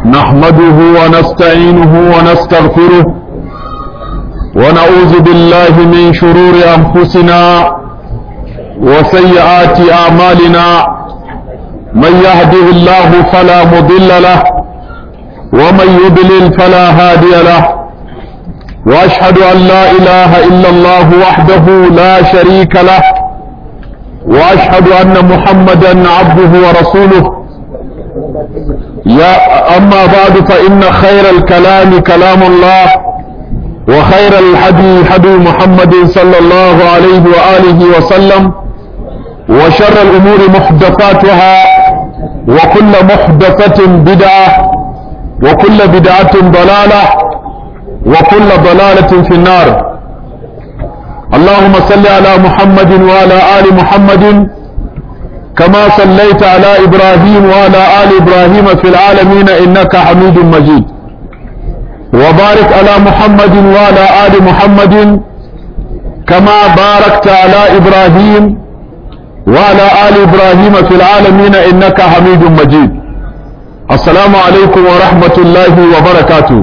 نحمده ونستعينه ونستغفره ونعوذ بالله من شرور أنفسنا وسيئات أعمالنا من يهده الله فلا مضل له ومن يضلل فلا هادي له وأشهد أن لا إله إلا الله وحده لا شريك له وأشهد أن محمدا عبده ورسوله يا أما بعد فإن خير الكلام كلام الله وخير الحدي حدي محمد صلى الله عليه وآله وسلم وشر الأمور محدثاتها وكل محدثة بدعة وكل بدعة ضلالة وكل ضلالة في النار اللهم صل على محمد وعلى آل محمد كما صليت على إبراهيم وعلى آل إبراهيم في العالمين إنك حميد مجيد وبارك على محمد وعلى آل محمد كما باركت على إبراهيم وعلى آل إبراهيم في العالمين إنك حميد مجيد السلام عليكم ورحمة الله وبركاته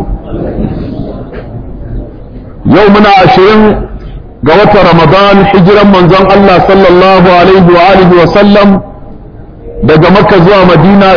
يومنا عشرين قوة رمضان حجرا من زن الله صلى الله عليه وآله وسلم daga makka zuwa madina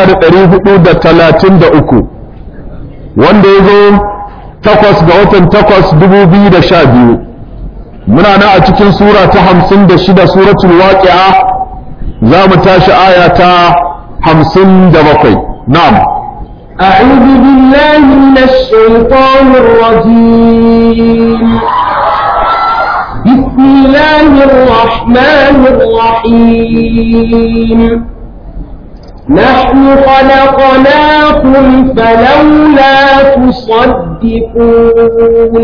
1433 wanda ya zo takwas ga watan takwas 2012 muna na a cikin sura ta hamsin da shida suratul waqi'a za mu tashi aya ta hamsin da bakwai na'am أعوذ بالله من الشيطان الرجيم بسم الله الرحمن الرحيم نحن خلقناكم فلولا تصدقون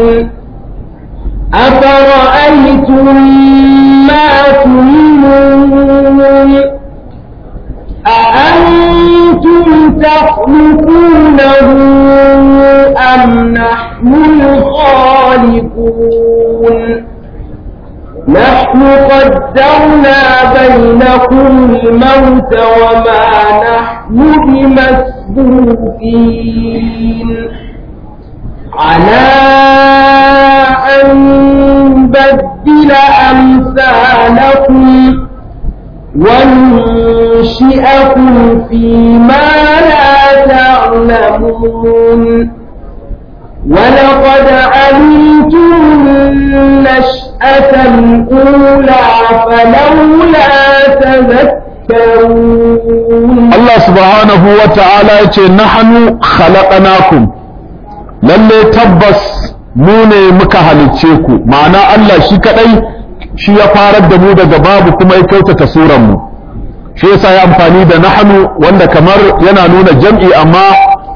أفرأيتم ما تمنون أأنتم تخلقونه أم نحن الخالقون نحن قدرنا بينكم الموت وما نحن بمسبوقين على أن نبدل أمثالكم وننشئكم فيما لا تعلمون ولقد علمتم النشأة الأولى فلولا تذكرون Allah subhanahu wa ta'ala ya ce nahanu khalaqnakum lalle tabbas mu ne muka halicce ku ma'ana Allah shi kadai shi ya farar da mu daga babu kuma ya kyautata suran mu shi yasa ya amfani da nahanu wanda kamar yana nuna jam'i amma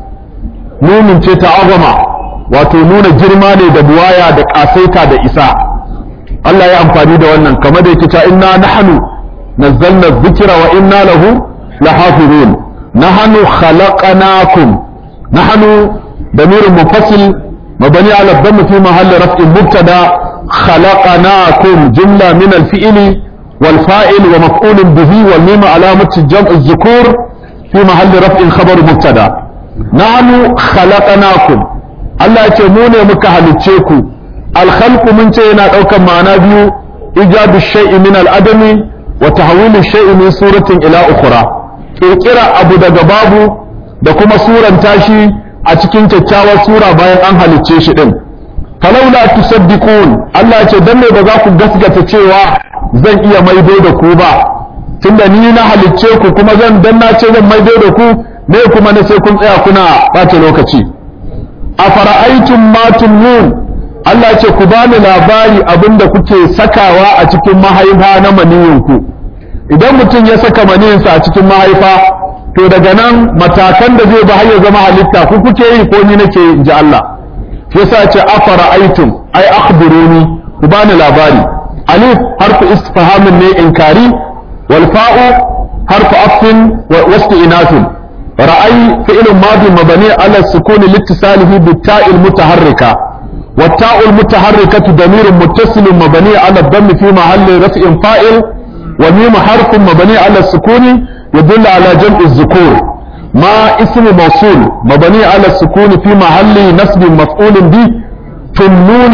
nunin ce ta azama wato nuna girma ne da buwaya da kasaita da isa Allah ya amfani da wannan kamar da yake ta inna nahnu nazzalna dhikra wa inna lahu lahafizun nahnu khalaqnakum nahnu damir munfasil mabni ala dhamm fi mahalli raf'in mubtada khalaqnakum jumla min al-fi'li wal fa'il wa maf'ul bihi wal mim alamatu jam' az-zukur fi mahalli raf'in khabar mubtada nahnu khalaqnakum Allah ya ce mu ne muka halicce ku alkhalqu mun ce yana ɗaukar ma'ana biyu ijadu shay'i min al'adami wa tahwilu shay'i min suratin ila ukhra kirkira abu daga babu da kuma suranta shi a cikin kyakkyawar sura bayan an halicce shi din falaula tusaddiqun Allah ya ce dan ne ba za ku gaskata cewa zan iya maido da ku ba tunda ni na halicce ku kuma zan dan na ce zan maido da ku me kuma na sai kun tsaya kuna ɓata lokaci afara'aytum ma tumnun Allah ce ku bani labari abinda kuke sakawa a cikin mahaifa na maniyinku idan mutum ya saka maniyinsa a cikin mahaifa to daga nan matakan da zai ba har ya zama halitta ku kuke yi ko ni nake in ji Allah shi yasa ce afara'aytum ai akhbiruni ku bani labari alif harfu istifhamin ne inkari wal fa'u harfu afin wa isti'nafin رأي فعل ماضي مبني على السكون لاتصاله بالتاء المتحركة والتاء المتحركة ضمير متصل مبني على الضم في محل رفع فاعل وميم حرف مبني على السكون يدل على جمع الذكور ما اسم موصول مبني على السكون في محل نصب مفعول به تنون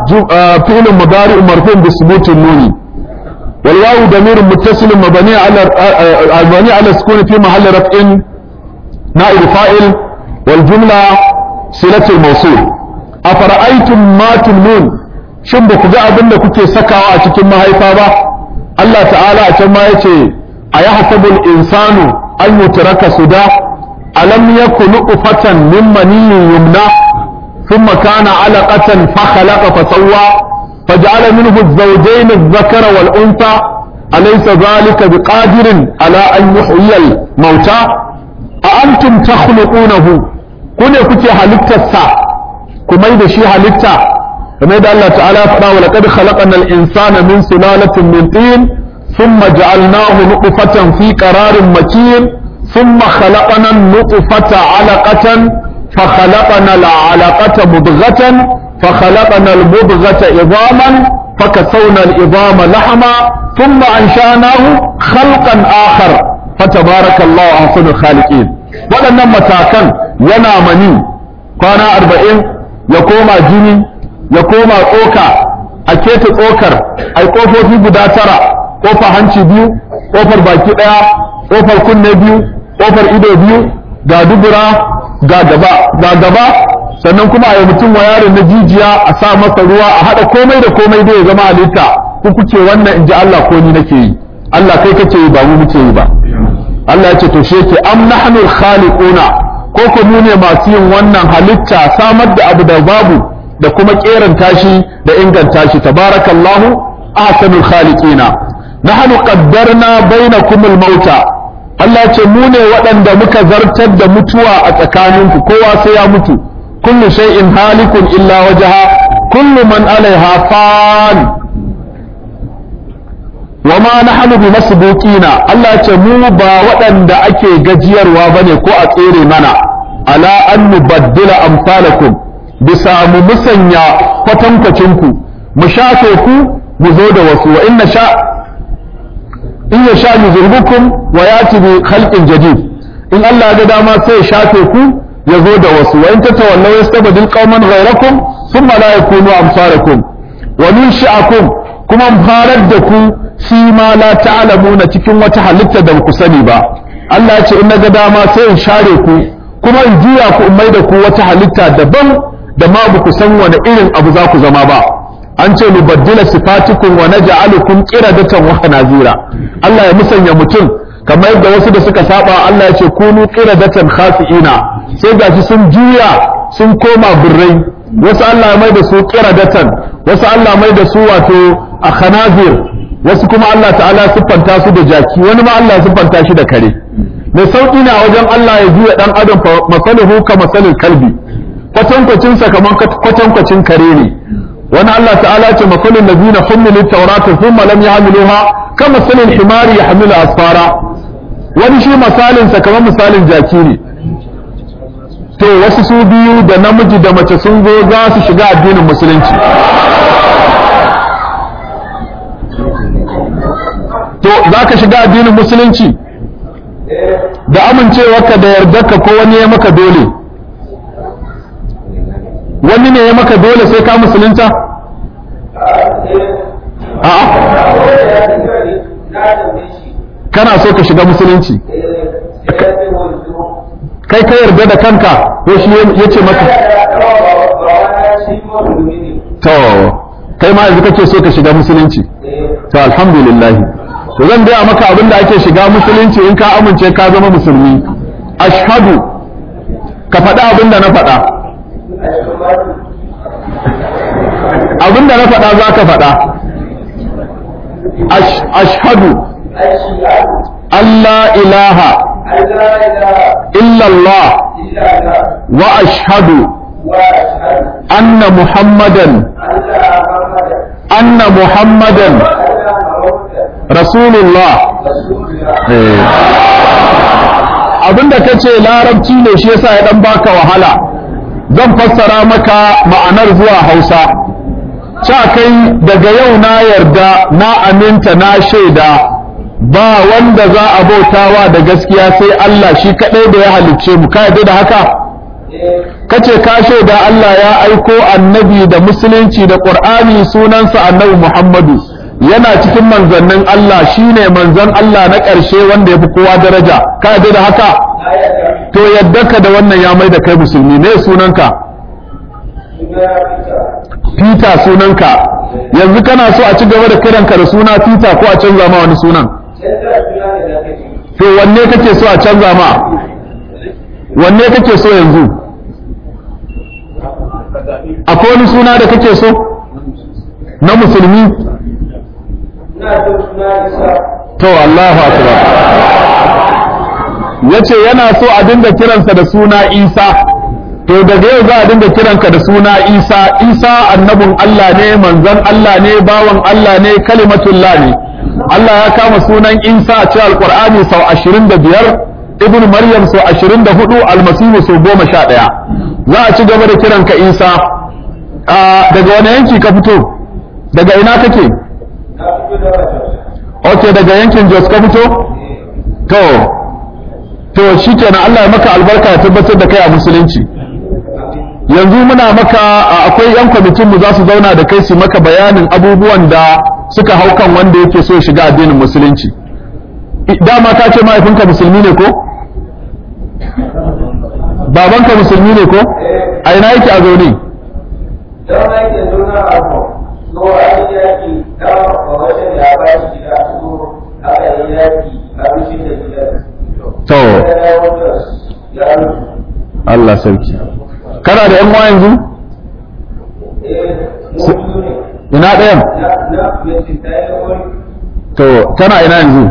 فعل مضارع مرفوع بثبوت النون والواو ضمير متصل مبني على مبني على السكون في محل رفع نائب فاعل والجملة صلة الموصول أفرأيتم ما تمنون shin ba ku ga abin da kuke sakawa a cikin mahaifa ba Allah ta'ala a can ma yace a ya hasabul insanu an yutraka suda alam yakun nutfatan min maniyyin yumna thumma kana alaqatan fa khalaqa fa sawwa faj'ala minhu az-zawjayn adh-dhakara wal untha alaysa dhalika biqadirin ala an yuhyiya al-mauta a antum takhluqunahu kune kuke halittarsa kuma da shi halitta kamar da Allah ta'ala ya faɗa wa laqad khalaqna al-insana min sulalatin min tin thumma ja'alnahu nutfatan fi qararin makin thumma khalaqna an-nutfata 'alaqatan fa khalaqna al-'alaqata mudghatan fa khalaqna al-mudghata 'idhaman fa kasawna al-'idhama lahma thumma ansha'nahu khalqan akhar fatabarakallahu ahsanul khaliqin waɗannan matakan yana mani kwana arba'in ya koma jini ya koma tsoka a keta tsokar ai kofofi guda tara kofar hanci biyu kofar baki ɗaya kofar kunne biyu kofar ido biyu ga dubura ga gaba ga gaba sannan kuma a yi mutum wa yaron na jijiya a sa masa ruwa a haɗa komai da komai da ya zama halitta ku kuke wannan in ji Allah ko ni nake yi Allah kai kake yi ba mu muke yi ba Allah ya ce to shi yake am nahnu khaliquna ko ko mu ne masu yin wannan halitta samar da abu da babu da kuma keran tashi da inganta shi tabarakallahu ahsanul khaliqina nahnu qaddarna bainakum al-mauta Allah ce mu ne waɗanda muka zartar da mutuwa a tsakaninku kowa sai ya mutu kullu shay'in halikun illa wajha kullu man alaiha fan wa ma nahnu bi masbuqina Allah ce mu ba waɗanda ake gajiyarwa bane ko a tsere mana ala an nubaddila amsalakum bisa mu musanya kwatankwacin ku mu shafe ku mu zo da wasu wa inna sha in ya sha yuzurbukum wa yati bi khalqin jadid in Allah ya ga dama sai ya shafe ku ya zo da wasu wa in tatawallaw yastabdil qauman ghayrakum thumma la yakunu amsalakum wa nunshi'akum kuma farar da ku shi ma la ta'lamuna cikin wata halitta da ku sani ba Allah ya ce in naga dama sai in share ku kuma in juya ku in maida ku wata halitta daban da ma ba ku san wani irin abu za ku zama ba an ce nubaddila sifatikum wa naj'alukum qiradatan wa hanazira Allah ya musanya mutum kamar yadda wasu da suka saba Allah ya ce kunu qiradatan khasi'ina sai gashi sun juya sun koma birrai wasu Allah ya mai da su qiradatan wasu Allah mai da su wato a khanazir wasu kuma Allah ta'ala siffanta su da jaki wani ma Allah siffanta shi da kare mai sauki ne a wajen Allah ya juya dan adam masaluhu ka masalil kalbi kwatankwacin sa kaman kwatankwacin kare ne wani Allah ta'ala ce masalul ladina humilu tawrata thumma lam yahmiluha ka masalil himari yahmilu asfara wani shi misalin sa kaman misalin jaki ne to wasu su biyu da namiji da mace sun zo za su shiga addinin musulunci to za ka shiga addinin musulunci da amincewarka da yardarka ko wani ya maka dole wani ne ya maka dole sai ka musulunta a'a kana so ka shiga musulunci kai ka yarda da kanka ko shi ya ce maka to kai ma yanzu kake so ka shiga musulunci to alhamdulillah to zan gaya maka abin da ake shiga musulunci in ka amince ka zama musulmi ashhadu ka faɗa abin da na faɗa abin da na faɗa za ka faɗa ashhadu Allah ilaha illallah wa ashhadu anna muhammadan anna muhammadan rasulullah abinda ka ce larabci ne shi yasa ya dan baka wahala zan fassara maka ma'anar zuwa hausa ca kai daga yau na yarda na aminta na shaida ba wanda za a bautawa da gaskiya sai Allah shi kadai da ya halicce mu ka yarda da haka kace ka shaida Allah ya aiko annabi da musulunci da Qur'ani sunansa annabi Muhammadu yana cikin manzannin Allah shine manzon Allah na ƙarshe wanda ya fi kowa daraja ka yarda da haka to yadda ka da wannan ya mai da kai musulmi ne sunanka Peter sunanka yanzu kana so a ci gaba da kiranka da suna Peter ko a canza ma wani sunan to wanne kake so a canza ma wanne kake so yanzu akwai wani suna da kake so na musulmi to Allahu akbar yace yana so a dinga kiransa da suna Isa to daga yau za a dinga kiranka da suna Isa Isa annabin Allah ne manzon Allah ne bawan Allah ne kalimatullah ne Allah ya kama sunan Isa a cikin Alqur'ani sau 25 Ibn Maryam sau 24 Almasihu sau 11 za a ci gaba da kiranka Isa daga wani yanki ka fito daga ina kake ok daga yankin Jos ka fito to to shikenan Allah ya maka albarka ya tabbatar da kai a musulunci yanzu muna maka akwai yan kwamitin mu za su zauna da kai su maka bayanin abubuwan da suka hau kan wanda yake so shiga addinin musulunci dama ka ce mahaifinka musulmi ne ko babanka musulmi ne ko a ina yake a zaune to Allah sarki kana da yan uwa yanzu ina ɗayan to kana ina yanzu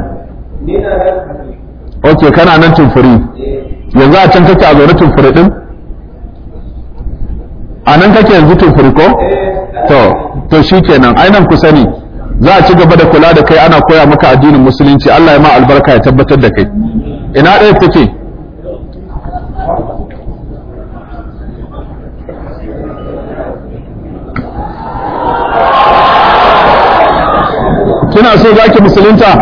ok kana nan tumfuri yanzu a can kake a zaune tumfuri din a nan kake yanzu tumfuri ko to to shikenan ai nan kusa ne za a ci gaba da kula da kai ana koya maka addinin musulunci Allah ya ma albarka ya tabbatar da kai ina ɗaya take kina so zaki musulunta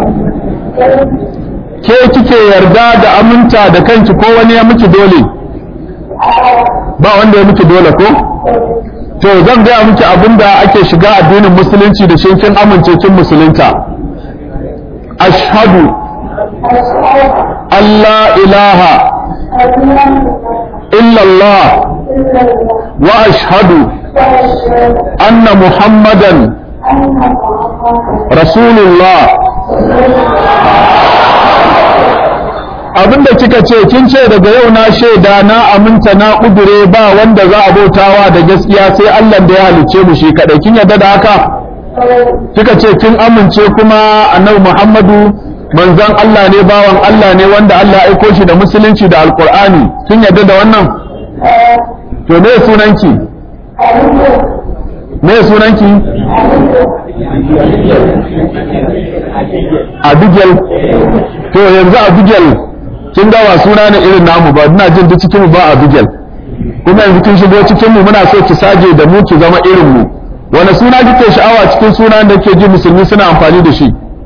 ke kike yarda da aminta da kanki ko wani ya miki dole ba wanda ya miki dole ko to zan gaya miki abinda ake shiga addinin musulunci da shi kin amince kin musulunta ashhadu Allah ilaha illallah wa ashhadu anna muhammadan rasulullah abinda kika ce kin ce daga yau na shaida na aminta na kudure ba wanda za a bautawa da gaskiya sai Allah da ya halice mu shi kadai kin yarda da haka kika ce kin amince kuma annabi Muhammadu manzon Allah ne bawan Allah ne wanda Allah ya aiko shi da musulunci da alqur'ani kin yarda da wannan to me sunanki me sunanki Abigail to yanzu Abigail kin ga wa suna ne irin namu ba ina jin duk cikin mu ba Abigail kuma yanzu kin shigo cikin mu muna so ki saje da mu ki zama irin mu wani suna kike sha'awa cikin sunan da ke ji musulmi suna amfani da shi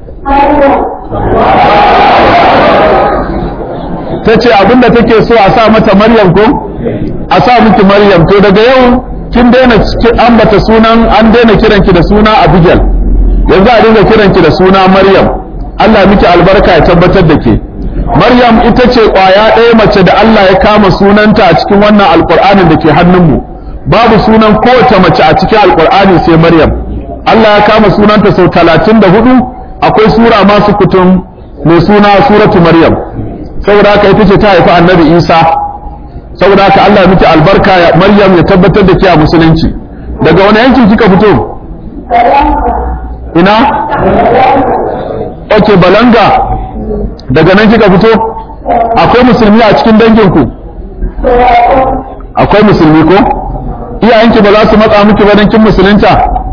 ta ce abinda take so a sa mata Maryam ko a sa miki Maryam to daga yau kin daina ambata sunan an daina kiranki da suna Abigail yanzu a dinga kiranki da suna Maryam Allah miki albarka ya tabbatar da ke Maryam ita ce ƙwaya ɗaya mace da Allah ya kama sunanta a cikin wannan alƙur'anin da ke hannunmu babu sunan kowace mace a cikin alƙur'ani sai Maryam Allah ya kama sunanta sau talatin da hudu akwai sura masu kutum mai suna suratu Maryam saboda haka ita ce ta haifi annabi Isa saboda haka Allah ya miki albarka ya Maryam ya tabbatar da ke a musulunci daga wani yankin kika fito ina ok balanga daga nan kika fito akwai musulmi a cikin danginku akwai musulmi ko iyayenki ba za su matsa miki ba don kin musulunta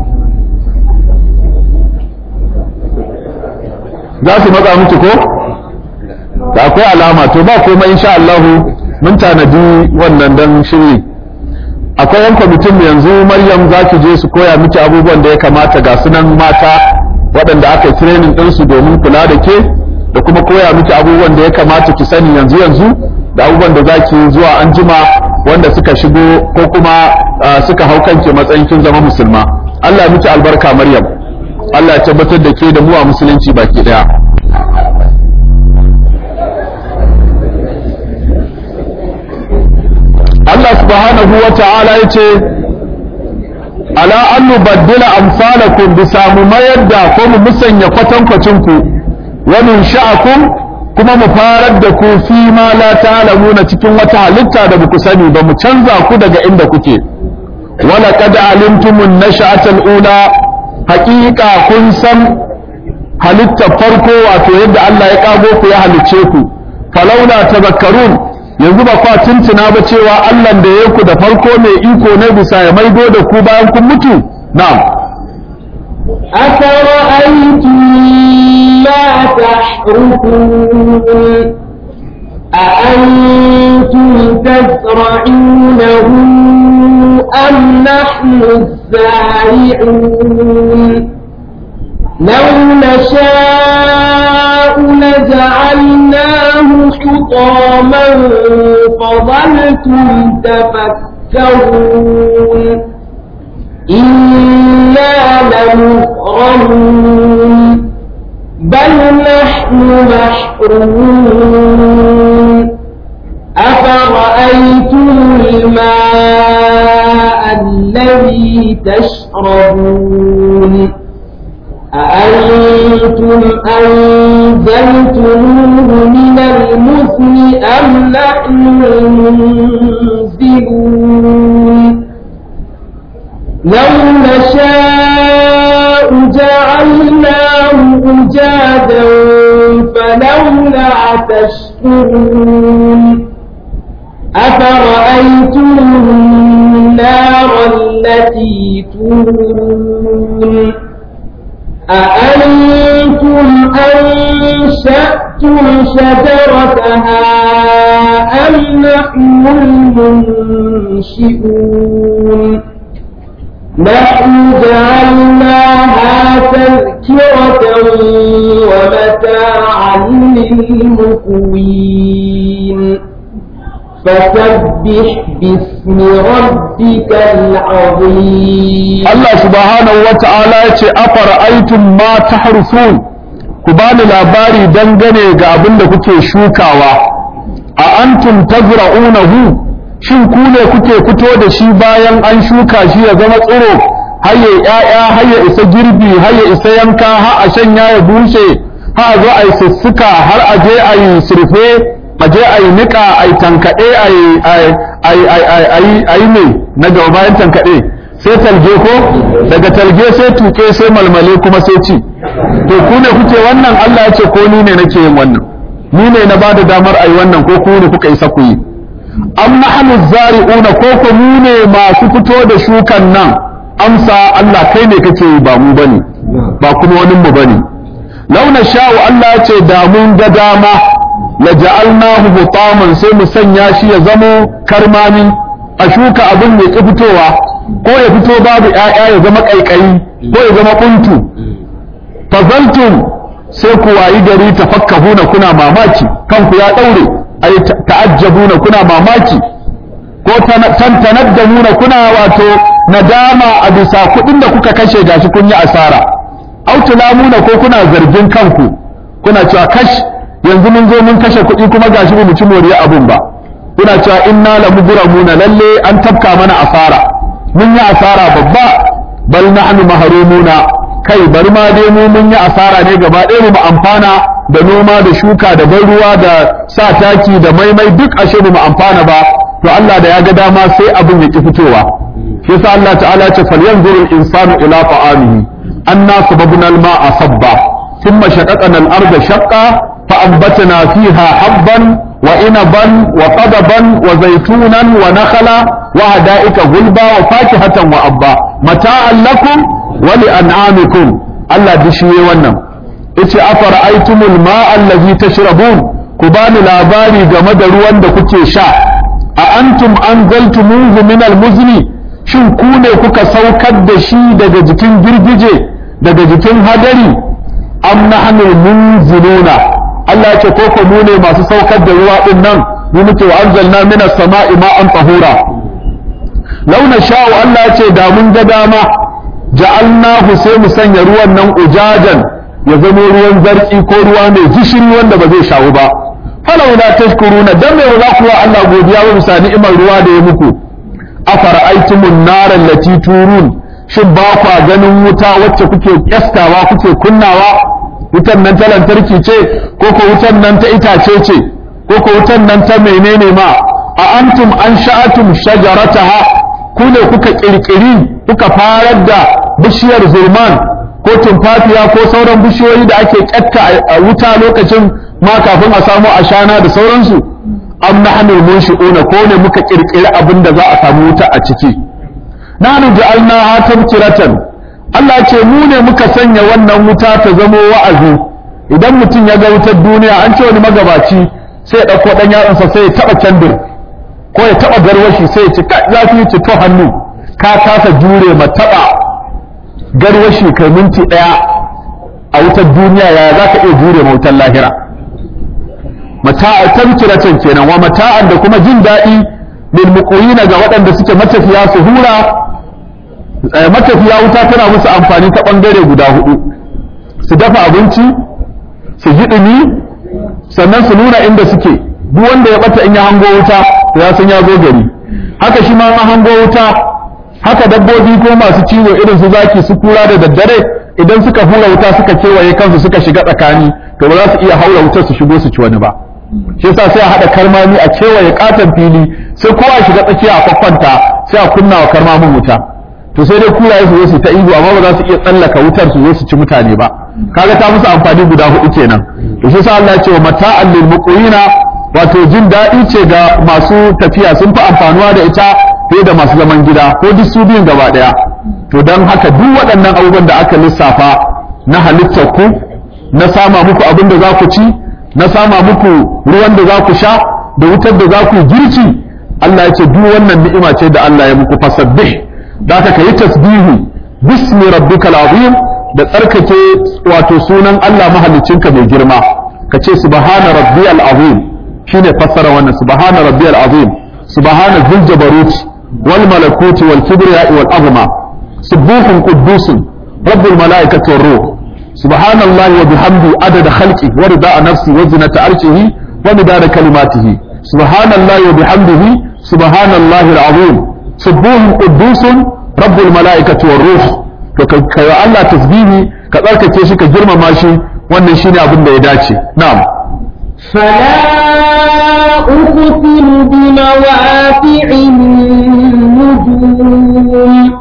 za su matsa miki ko da akwai alama to ba komai insha Allah mun tanadi wannan dan shiri akwai yan kwamitin yanzu Maryam za ki je su koya miki abubuwan da ya kamata ga sunan mata waɗanda aka yi training ɗinsu domin kula da ke da kuma koya miki abubuwan da ya kamata ki sani yanzu yanzu da abubuwan da zaki zuwa anjima wanda suka shigo ko kuma suka hau kanki matsayin kin zama musulma Allah miki albarka Maryam Allah ya tabbatar da ke da mu a musulunci baki daya Allah subhanahu wa ta'ala ya ce ala an nubaddila amsalakum bisa mu mayar da ko mu musanya kwatankwacin ku wa min sha'akum kuma mu farar da ku fi ma la ta'lamuna cikin wata halitta da baku sani ba mu canza ku daga inda kuke wala qad alimtumun nash'atal ula haqiqa kun san halitta farko wato yadda Allah ya kago ku ya halice ku falaula tadhakkarun yanzu ba kwa tuntuna ba cewa Allah da ya ku da farko mai iko ne bisa ya maido da ku bayan kun mutu na'am أفرأيتم ما تحرثون أأنتم تزرعونه أم نحن الزارعون لو نشاء لجعلناه حطاما فظلتم تفكرون إنا لمغرمون بل نحن محرومون أفرأيتم الماء الذي تشربون أأنتم أنزلتموه من المثل أم نحن المنزلون لو نشاء جعلناه أجادا فلولا تشكرون أفرأيتم النار التي تورون أأنتم أنشأتم شجرتها أم نحن المنشئون نحن جعلناها تذكرة ومتاعا للمقوين فسبح باسم ربك العظيم Allah subhanahu wa ta'ala ya ce afara'aytum ma tahrusun ku bani labari dangane ga abin da kuke shukawa a antum tazra'unahu shin ku ne kuke fito da shi bayan an shuka shi ya zama tsiro har ya ƴaƴa har ya isa girbi har ya isa yanka har a shanya ya bushe har a zo a yi sussuka har a je a yi surfe a je a yi niƙa a yi tankaɗe a yi ne na gaba bayan tankaɗe sai talge ko daga talge sai tuke sai malmale kuma sai ci to ku ne kuke wannan Allah ya ce ko ni ne nake yin wannan ni ne na bada damar ayi wannan ko ku ne kuka isa ku yi am nahnu zari'una ko ko mu ne masu fito da shukan nan amsa Allah kai ne kake yi ba mu bane ba kuma wani mu bane launa sha'u Allah ya ce da mun ga dama la ja'alnahu hutaman sai mu sanya shi ya zamo karmami a shuka abin mai ki fitowa ko ya fito babu ‘ya'ya ya zama ƙaiƙayi ko ya zama ƙuntu fazaltum sai ku wayi gari tafakkahuna kuna mamaki kanku ya ɗaure ai ta'ajjabuna kuna mamaki ko tantanadamuna kuna wato nadama a bisa kuɗin da kuka kashe gashi kun yi asara au tulamuna ko kuna zargin kanku kuna cewa kash yanzu mun zo mun kashe kuɗi kuma gashi ba mu ci moriya abun ba kuna cewa inna la mugramuna lalle an tafka mana asara mun yi asara babba bal nahnu mahrumuna kai bari ma dai mu mun yi asara ne gaba ɗaya mu amfana da noma da shuka da ban ruwa da sa taki da maimai duk ashe mu amfana ba to Allah da ya ga dama sai abin ya ki fitowa shi yasa Allah ta'ala ce falyanzuru al-insanu ila ta'amihi anna sababna al-ma'a sabba thumma shaqaqna al-arda shaqqa fa anbatna fiha habban وإنبا وقضبا وزيتونا ونخلا وحدائق غلبا وفاكهة وأبا متاعا لكم ولأنعامكم الله دشي ونم إتي أفرأيتم الماء الذي تشربون كبان لاباري جمد روان دا كتي شاء أأنتم أنزلتموه من المزن shin ku ne kuka saukar da shi daga jikin girgije daga jikin hadari am nahnu munziluna Allah ya ce ko ko mu ne masu saukar da ruwa din nan mu muke wa anzalna minas sama'i ma'an tahura launa sha'u Allah ya ce da mun ga dama ja'alnahu sai mu sanya ruwan nan ujajan ya zama ruwan zartsi ko ruwa mai gishiri wanda ba zai shawo ba falau la tashkuruna dan me za ku wa Allah godiya wa bisa ni'imar ruwa da ya muku afara'aytumun nara allati turun shin ba kwa ganin wuta wacce kuke kyastawa kuke kunnawa wutan nan ta lantarki ce ko ko wutan nan ta itace ce ko ko wutan nan ta menene ma a antum an sha'atum shajarataha ku ne kuka kirkiri kuka farar da bishiyar zurman ko tumfafiya ko sauran bishiyoyi da ake kyatta a wuta lokacin ma kafin a samu ashana da sauransu am nahnu munshi'una ko ne muka kirkiri abin da za a samu wuta a ciki nahnu ja'alnaha tadhkiratan Allah ya ce mu ne muka sanya wannan wuta ta zamo wa'azi idan mutum ya ga wutar duniya an ce wani magabaci sai ya dauko dan yatsansa sai ya taba kendir ko ya taba garwashi sai ya ci zafi ya ci to hannu ka kasa jure ma taba garwashi kai minti daya a wutar duniya ya za ka iya jure ma wutar lahira mata'a tazkiratan kenan wa mata'an da kuma jin daɗi lil muqwina ga waɗanda suke matafiya su hura matafiya wuta tana musu amfani ta bangare guda hudu su dafa abinci su ji dumi sannan su nuna inda suke duk wanda ya bata in ya hango wuta ya san ya zo gari haka shi ma an hango wuta haka dabbobi ko masu cizo irin su zaki su kura da daddare idan suka hura wuta suka kewaye kansu suka shiga tsakani to ba za su iya haura wutar su shigo su ci wani ba shi yasa sai a hada karmami a kewaye katon fili sai kowa shiga tsakiya a kwakwanta sai a kunna wa karmamin wuta to sai dai kuraye su zo su ta ihu amma ba za su iya tsallaka wutar su zo su ci mutane ba kaga ta musu amfani guda hudu kenan to shi yasa Allah ya ce wa mata'al lil muqwina wato jin daɗi ce ga masu tafiya sun fi amfanuwa da ita fiye da masu zaman gida ko duk su biyun gaba ɗaya to don haka duk waɗannan abubuwan da aka lissafa na halittar ku na sama muku abin da za ku ci na sama muku ruwan da za ku sha da wutar da za ku yi girki Allah ya ce duk wannan ni'ima ce da Allah ya muku fasabbih da ka yi tasbihu bismi rabbikal azim da tsarkake wato sunan Allah mahaliccinka mai girma ka ce subhana rabbiyal azim shine fassara wannan subhana rabbiyal azim subhana dhil jabarut wal malakut wal kibriya wal azma subuhun quddusun rabbul malaikati war ruh subhanallahi wa bihamdi adada khalqi wa rida'a nafsi wa zinata arshihi wa midada kalimatihi subhanallahi wa bihamdihi subhanallahi al-azim subuhun quddusun rabbul malaikati war ruh to kai Allah tasbihi ka tsarkake shi ka girmama shi wannan shine abin da ya dace na'am فلا أقسم بمواقع النجوم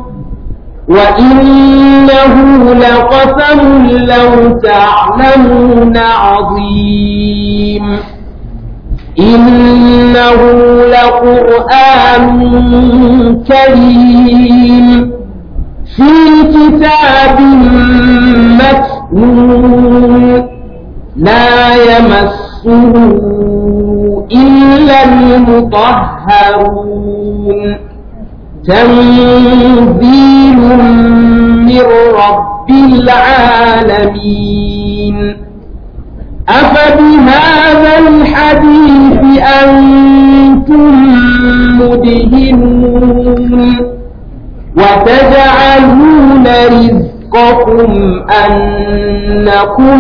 وإنه لقسم لو تعلمون عظيم إنه لقرآن كريم في كتاب مكنون لا يمسه إلا المطهرون تنزيل من رب العالمين أفبهذا الحديث أنتم مدهنون وتجعلون رزقكم أنكم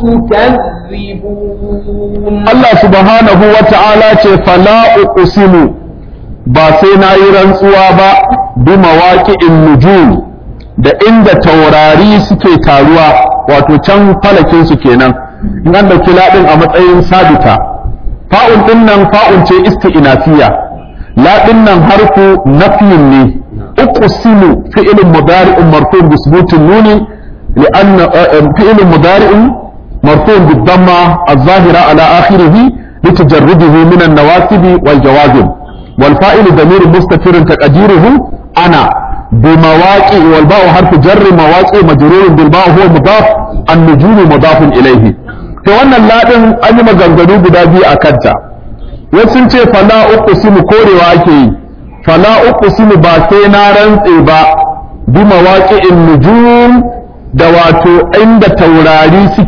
تكذبون Allah subhanahu wa ta'ala ce fala uqsimu ba sai na yi rantsuwa ba bi mawaqi'in nujum da inda taurari suke taruwa wato can falakin su kenan in an dauki ladin a matsayin sabita fa'un din nan fa'un ce isti'nafiya ladin nan harfu nafyin ne uqsimu fi'lun mudari'un marfu' bi thubutin nuni لأن فعل مضارع مرفوع بالضمة الظاهرة على آخره لتجرده من النواصب والجوازم والفائل ضمير مستتر تقديره أنا بمواقع والباء حرف جر مواقع مجرور بالباء هو مضاف النجوم مضاف إليه to wannan ladin an yi maganganu guda biyu a kanta wasu sun ce fala uqsimu korewa ake yi fala uqsimu ba sai na rantse ba bi mawaqi'in nujum da wato inda taurari suke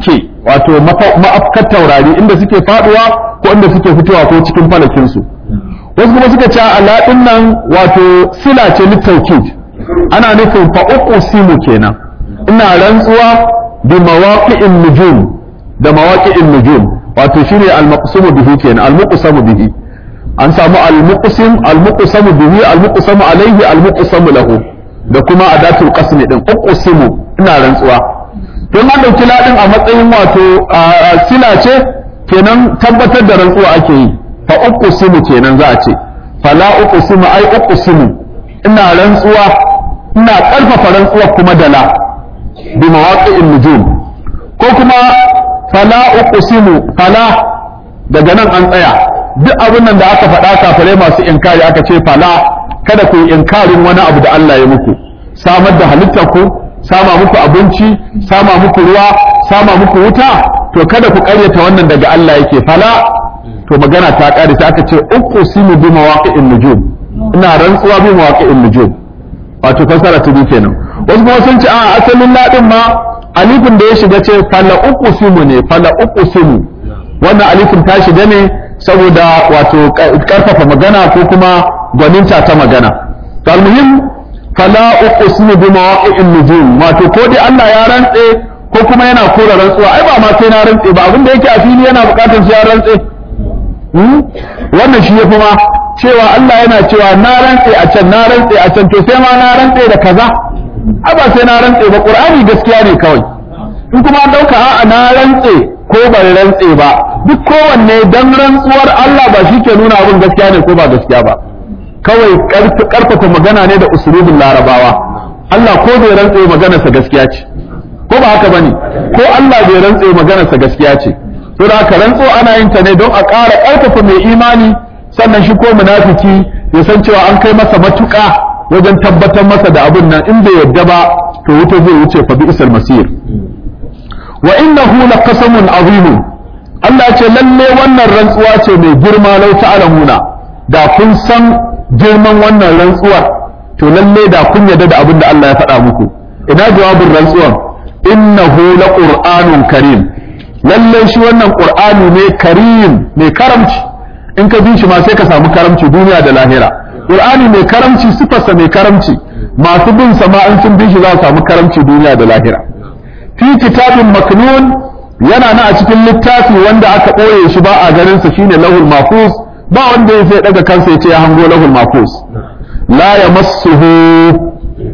wato ma'afkar taurari inda suke faduwa ko inda suke fitowa ko cikin falakinsu wasu kuma suka ce ala din nan wato sila ce littaukid ana nufin fa uqsimu kenan ina rantsuwa bi mawaqi'in nujum da mawaqi'in nujum wato shine al-maqsumu bihi kenan al-muqsamu bihi an samu al-muqsim al-muqsamu bihi al-muqsamu alayhi al-muqsamu lahu da kuma adatul qasmi din uqsimu ina rantsuwa don an dauki ladin a matsayin wato sila ce kenan tabbatar da rantsuwa ake yi fa uqsimu kenan za a ce fala uqsimu ai uqsimu ina rantsuwa ina karfafa rantsuwa kuma da la bi mawaqi'in nujum ko kuma fala uqsimu fala daga nan an tsaya duk abin nan da aka faɗa kafirai masu inkari aka ce fala kada ku yi inkarin wani abu da Allah ya muku samar da halittar ku sama muku abinci sama muku ruwa sama muku wuta to kada ku karyata wannan daga Allah yake fala to magana ta kare sai aka ce uqsimu bi mawaqi'in nujum ina rantsuwa bi mawaqi'in nujum wato fasara ta bi kenan wasu kuma sun ce a asalin ladin ma alifin da ya shiga ce fala uqsimu ne fala uqsimu wannan alifin ta shiga ne saboda wato karfafa magana ko kuma gwaninta ta magana kalmuhim fala uqsimu bi mawaqi'in nujum wato ko dai Allah ya rantse ko kuma yana kora rantsuwa ai ba ma sai na rantse ba abinda yake a fili yana bukatar sai ya rantse wannan shi yafi ma cewa Allah yana cewa na rantse a can na rantse a can to sai ma na rantse da kaza ai ba sai na rantse ba qur'ani gaskiya ne kawai in kuma an dauka a'a na rantse ko ban rantse ba duk kowanne dan rantsuwar Allah ba shi ke nuna abin gaskiya ne ko ba gaskiya ba kawai karfafa magana ne da usulubin larabawa Allah ko bai rantse maganarsa gaskiya ce ko ba haka bane ko Allah bai rantse maganarsa gaskiya ce to da haka rantso ana yin ta ne don a ƙara ƙarfafa mai imani sannan shi ko munafiki ya san cewa an kai masa matuƙa wajen tabbatar masa da abin nan in bai yadda ba to wuta zai wuce fa bi isal masir wa innahu laqasamun azim Allah ya ce lalle wannan rantsuwa ce mai girma lau ta'lamuna da kun san girman wannan rantsuwar to lalle da kun yarda da abin da Allah ya faɗa muku ina jawabin rantsuwar innahu laqur'anun karim lalle shi wannan qur'ani ne karim mai karamci in ka bi shi ma sai ka samu karamci duniya da lahira qur'ani mai karamci sifarsa mai karamci masu bin sa ma in sun bi shi za su samu karamci duniya da lahira fi kitabin maknun yana na a cikin littafi wanda aka ɓoye shi ba a ganin sa shine lahul mahfuz ba wanda ya sai daga kansa ya ce ya hango lahul mahfuz la yamassuhu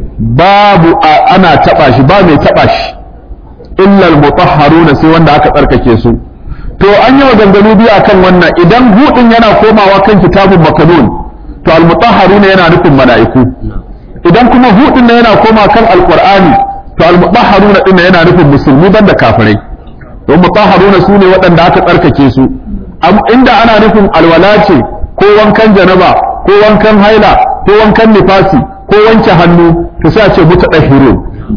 babu ana taba shi ba mai taba shi illa al-mutahharuna sai wanda aka tsarkake su to an yi maganganu biyu akan wannan idan hudin yana komawa kan kitabun makanun to al-mutahharuna yana nufin mala'iku idan kuma hudin na yana koma kan alqur'ani to al-mutahharuna din yana nufin musulmi banda kafirai don mutahharuna sune waɗanda aka tsarkake su inda ana nufin alwala ce ko wankan janaba ko wankan haila ko wankan nifasi ko wanke hannu to sai a ce mutadahhirun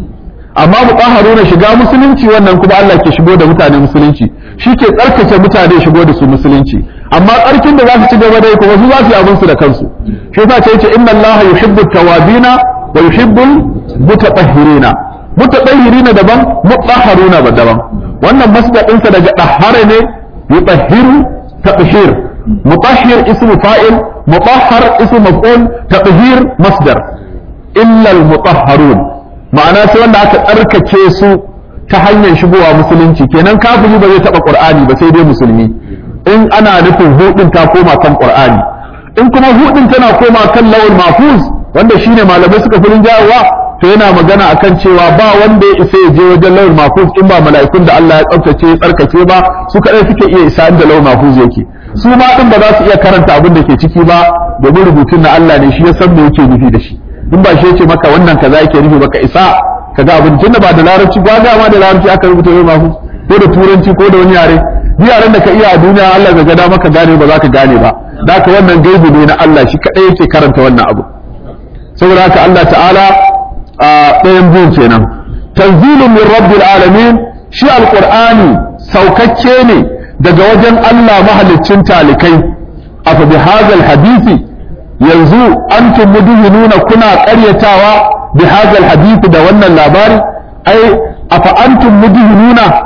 amma mutahharuna shiga musulunci wannan kuma Allah ke shigo da mutane musulunci shi ke tsarkake mutane shigo da su musulunci amma tsarkin da za su ci gaba da kuma su za su yi abin su da kansu shi yasa ce yace inna Allah yuhibbu tawabina wa yuhibbu mutatahhirina mutatahhirina daban mutahharuna ba daban wannan masdar ɗinsa daga dahhara ne yutahhiru tathhir mutahhir ismu fa'il mutahhar ismu maf'ul tathhir masdar illa al-mutahharun ma'ana sai wanda aka tsarkake su ta hanyar shigowa musulunci kenan kafiri ba zai taba qur'ani ba sai dai musulmi in ana nufin hudin ta koma kan qur'ani in kuma hudin tana koma kan lawal mahfuz wanda shine malamai suka furin jawowa to yana magana akan cewa ba wanda ya isa ya je wajen lawal mahfuz in ba mala'ikun da Allah ya tsaftace ya tsarkake ba su kadai suke iya isa inda lawal mahfuz yake su ma din ba za su iya karanta abin da ke ciki ba domin rubutun na Allah ne shi ya san me yake nufi da shi in ba shi yace maka wannan kaza yake nufi baka isa kaga abin tunda ba da larabci ba ga ma da larabci aka rubuta yau mafu ko da turanci ko da wani yare ni yaren da ka iya a duniya Allah ga gada maka gane ba za ka gane ba da haka wannan gaibi ne na Allah shi kadai yake karanta wannan abu saboda haka Allah ta'ala a ɗayan biyun kenan tanzilun min rabbil alamin shi alqur'ani saukakke ne daga wajen Allah mahaliccin talikai afa bi hadal hadisi yanzu antum mudhinuna kuna ƙaryatawa bi hadal hadisi da wannan labari ai afa antum mudhinuna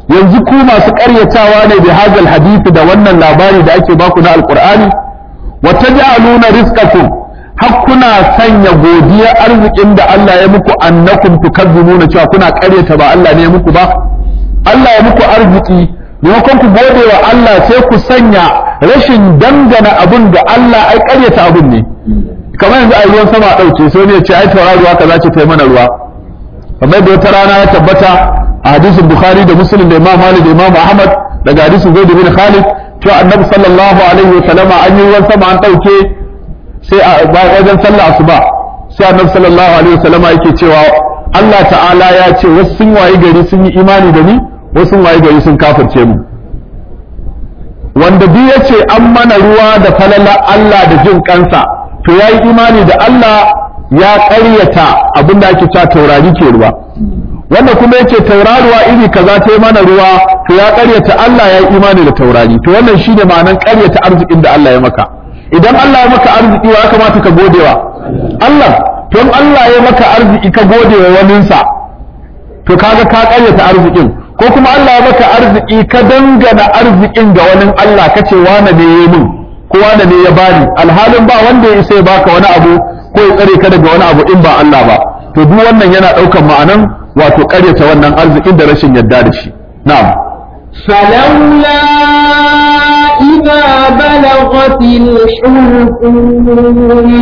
yanzu ku masu ƙaryatawa ne bi hadal hadisi da wannan labari da ake baku na alqur'ani wa taj'aluna rizqakum har kuna sanya godiya arzikin da Allah ya muku annakum tukazzibuna cewa kuna ƙaryata ba Allah ne ya muku ba Allah ya muku arziki maimakon ku gode wa Allah sai ku sanya rashin dangana abun da Allah ai ƙaryata abun ne kamar yanzu a ruwan sama ɗauke sai ne ya ce ai tauraruwa kaza ce ta yi mana ruwa kamar da wata rana ya tabbata a hadisin Bukhari da Muslim da Imam Malik da Imam Ahmad daga hadisin Zaid bin Khalid cewa Annabi sallallahu alaihi wa sallama an yi ruwan sama an ɗauke sai a wajen sallah asuba sai Annabi sallallahu alaihi wa sallama yake cewa Allah ta'ala ya ce wasu sun wayi gari sun yi imani da ni wasu sun wayi gari sun kafirce mu wanda duk ya ce an mana ruwa da falala Allah da jin kansa to ya yi imani da Allah ya ƙaryata abin da ake cewa taurari ke ruwa wanda kuma ya ce tauraruwa iri kaza ta yi mana ruwa to ya ƙaryata Allah ya yi imani da taurari to wannan shi ne ma'anan ƙaryata arzikin da Allah ya maka idan Allah ya maka arziki wa ya kamata ka godewa Allah to in Allah ya maka arziki ka gode wa waninsa to kaga ka ƙaryata arzikin ko kuma Allah ya maka arziki ka dangana arzikin ga wani Allah kace wane ne ya min ko wane ne ya bani alhalin ba wanda ya isa ya baka wani abu ko ya tsare ka daga wani abu in ba Allah ba to duk wannan yana ɗaukar ma'anan wato ƙaryata wannan arzikin da rashin yarda da shi na'am فلولا إذا بلغت الحلقوم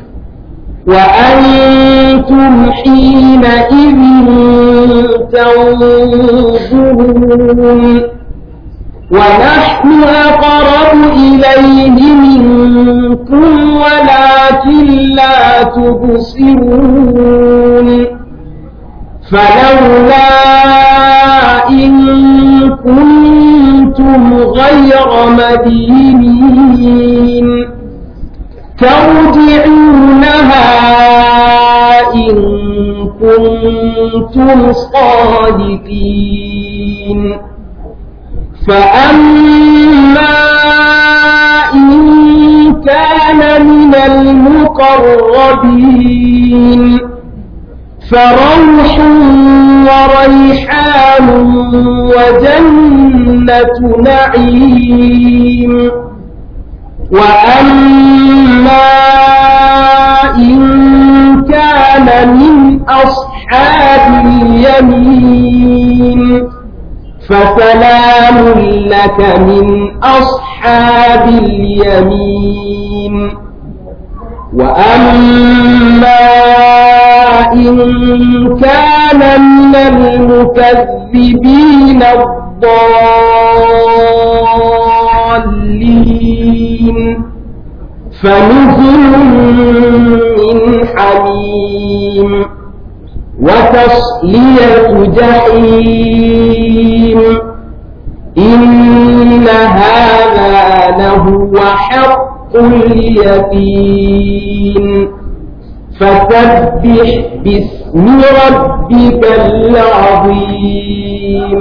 وأنتم حينئذ تنظرون ونحن أقرب إليه منكم ولكن لا تبصرون فلولا إن كنتم غير مدينين ترجعونها إن كنتم صادقين فأما إن كان من المقربين فروح وريحان وجنة نعيم وأما إن كان من أصحاب اليمين فسلام لك من أصحاب اليمين وأما إن كان من المكذبين الضالين فنزل من حميم وتصلية جحيم إن هذا لهو حق اليقين فسبح باسم ربك العظيم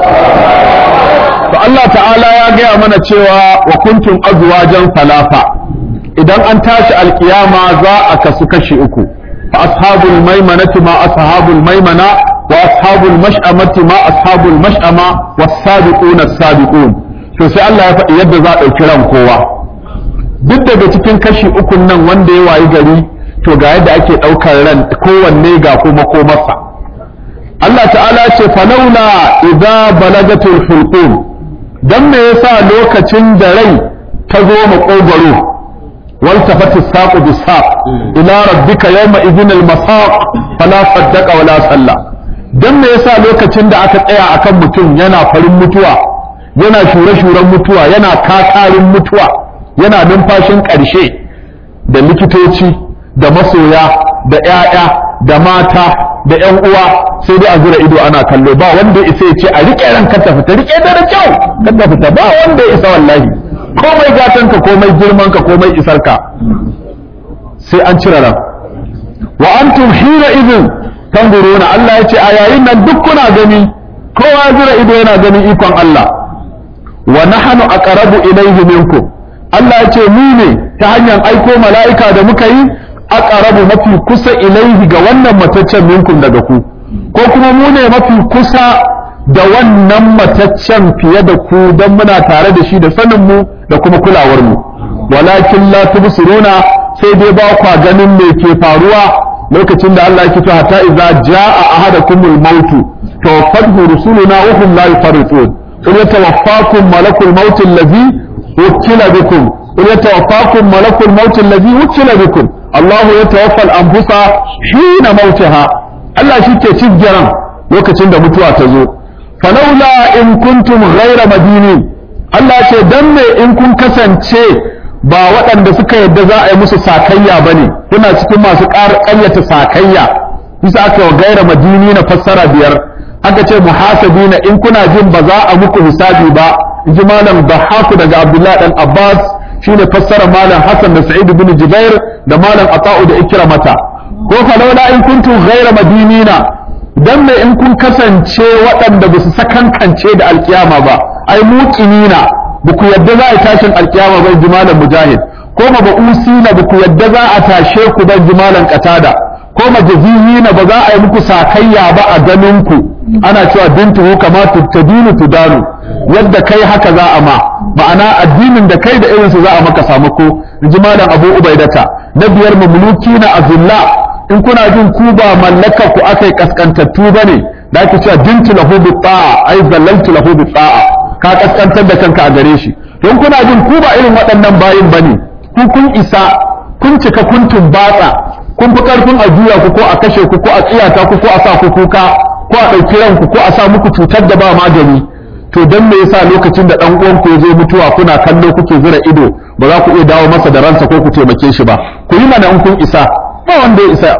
to Allah ta'ala ya gaya mana cewa wa kuntum azwajan falafa idan an tashi alkiyama za a kasu kashi uku fa ashabul maimanati ma ashabul maimana wa ashabul mash'amati ma ashabul mash'ama was sabiquna as-sabiqun to sai Allah ya faɗi yadda za a ɗauki ran kowa duk daga cikin kashi ukun nan wanda ya wayi gari to ga yadda ake ɗaukar ran kowanne ga kuma komarsa Allah ta'ala ce falaula idza balagatul hulqum dan me yasa lokacin da rai ta zo makogwaro wal tafati saqu bisaq ila rabbika yawma idhin al masaq fala saddaqa wala salla dan me yasa lokacin da aka tsaya akan mutum yana farin mutuwa yana shure-shuren mutuwa yana kakarin mutuwa yana numfashin ƙarshe da likitoci da masoya da 'ya'ya da mata da 'yan uwa sai dai a zura ido ana kallo ba wanda isa ya ce a riƙe ran ka fita riƙe da kyau ka fita ba wanda ya isa wallahi komai gatanka komai girmanka komai isarka sai an cire ran wa antum hina idin tanzuruna Allah ya ce a yayin nan duk kuna gani kowa zura ido yana ganin ikon Allah wa nahnu aqrabu ilayhi minkum Allah ya ce mu ne ta hanyar aiko mala'ika da muka yi aqrabu mafi kusa ilaihi ga wannan mataccen minkum daga ku ko kuma mu ne mafi kusa da wannan mataccen fiye da ku don muna tare da shi da sanin mu da kuma kulawar mu walakin la tubsiruna sai dai ba kwa ganin me ke faruwa lokacin da Allah yake cewa hatta idza jaa ahadakumul maut tawaffatu rusuluna wa hum la yafarritun qul yatawaffakum malakul maut allazi wukila bikum qul yatawaffakum malakul maut allazi wukila bikum Allah yatawaffa al-anfusa hina mautaha Allah shi ke ciggiran lokacin da mutuwa ta zo falaula in kuntum ghaira madinin Allah ce dan me in kun kasance ba waɗanda suka yadda za a yi musu sakayya ba ne kuna cikin masu ƙaryata sakayya bisa aka wa gaira madini na fassara biyar aka ce muhasabi na in kuna jin ba za a muku hisabi ba in ji malam dahaku daga abdullahi dan abbas shine fassara malam hassan da sa'id bin jubair da malam ata'u da ikramata ko falaula in kuntum gaira madinina dan me in kun kasance waɗanda ba su sakankance da alkiyama ba ai muqinina ba ku yadda za a tashin alkiyama bai jimalan mujahid ko ma ba usina ba ku yadda za a tashe ku ban jimalan qatada ko ma jazihina ba za a yi muku sakayya ba a ganin ku ana cewa bintuhu kama tadinu tudanu yadda kai haka za a ma ma'ana addinin da kai da irinsu za a maka samuko jimalan abu ubaidata na biyar mamlukina azilla in kuna jin ku ba mallaka ku akai kaskantattu bane da ake cewa dintu lahu bi ta'a ai zallaltu lahu bi ta'a ka kaskantar da kanka a gare shi don kuna jin ku ba irin waɗannan bayin bane ku kun isa kun cika kun tumbatsa kun fi karfin a juya ku ko a kashe ku ko a tsiyata ku ko a sa ku kuka ko a ɗauki ranku ko a sa muku cutar da ba magani to dan me yasa lokacin da dan uwan ku ya zo mutuwa kuna kallo kuke zura ido ba za ku iya dawo masa da ransa ko ku taimake shi ba ku yi mana in kun isa ba wanda ya isa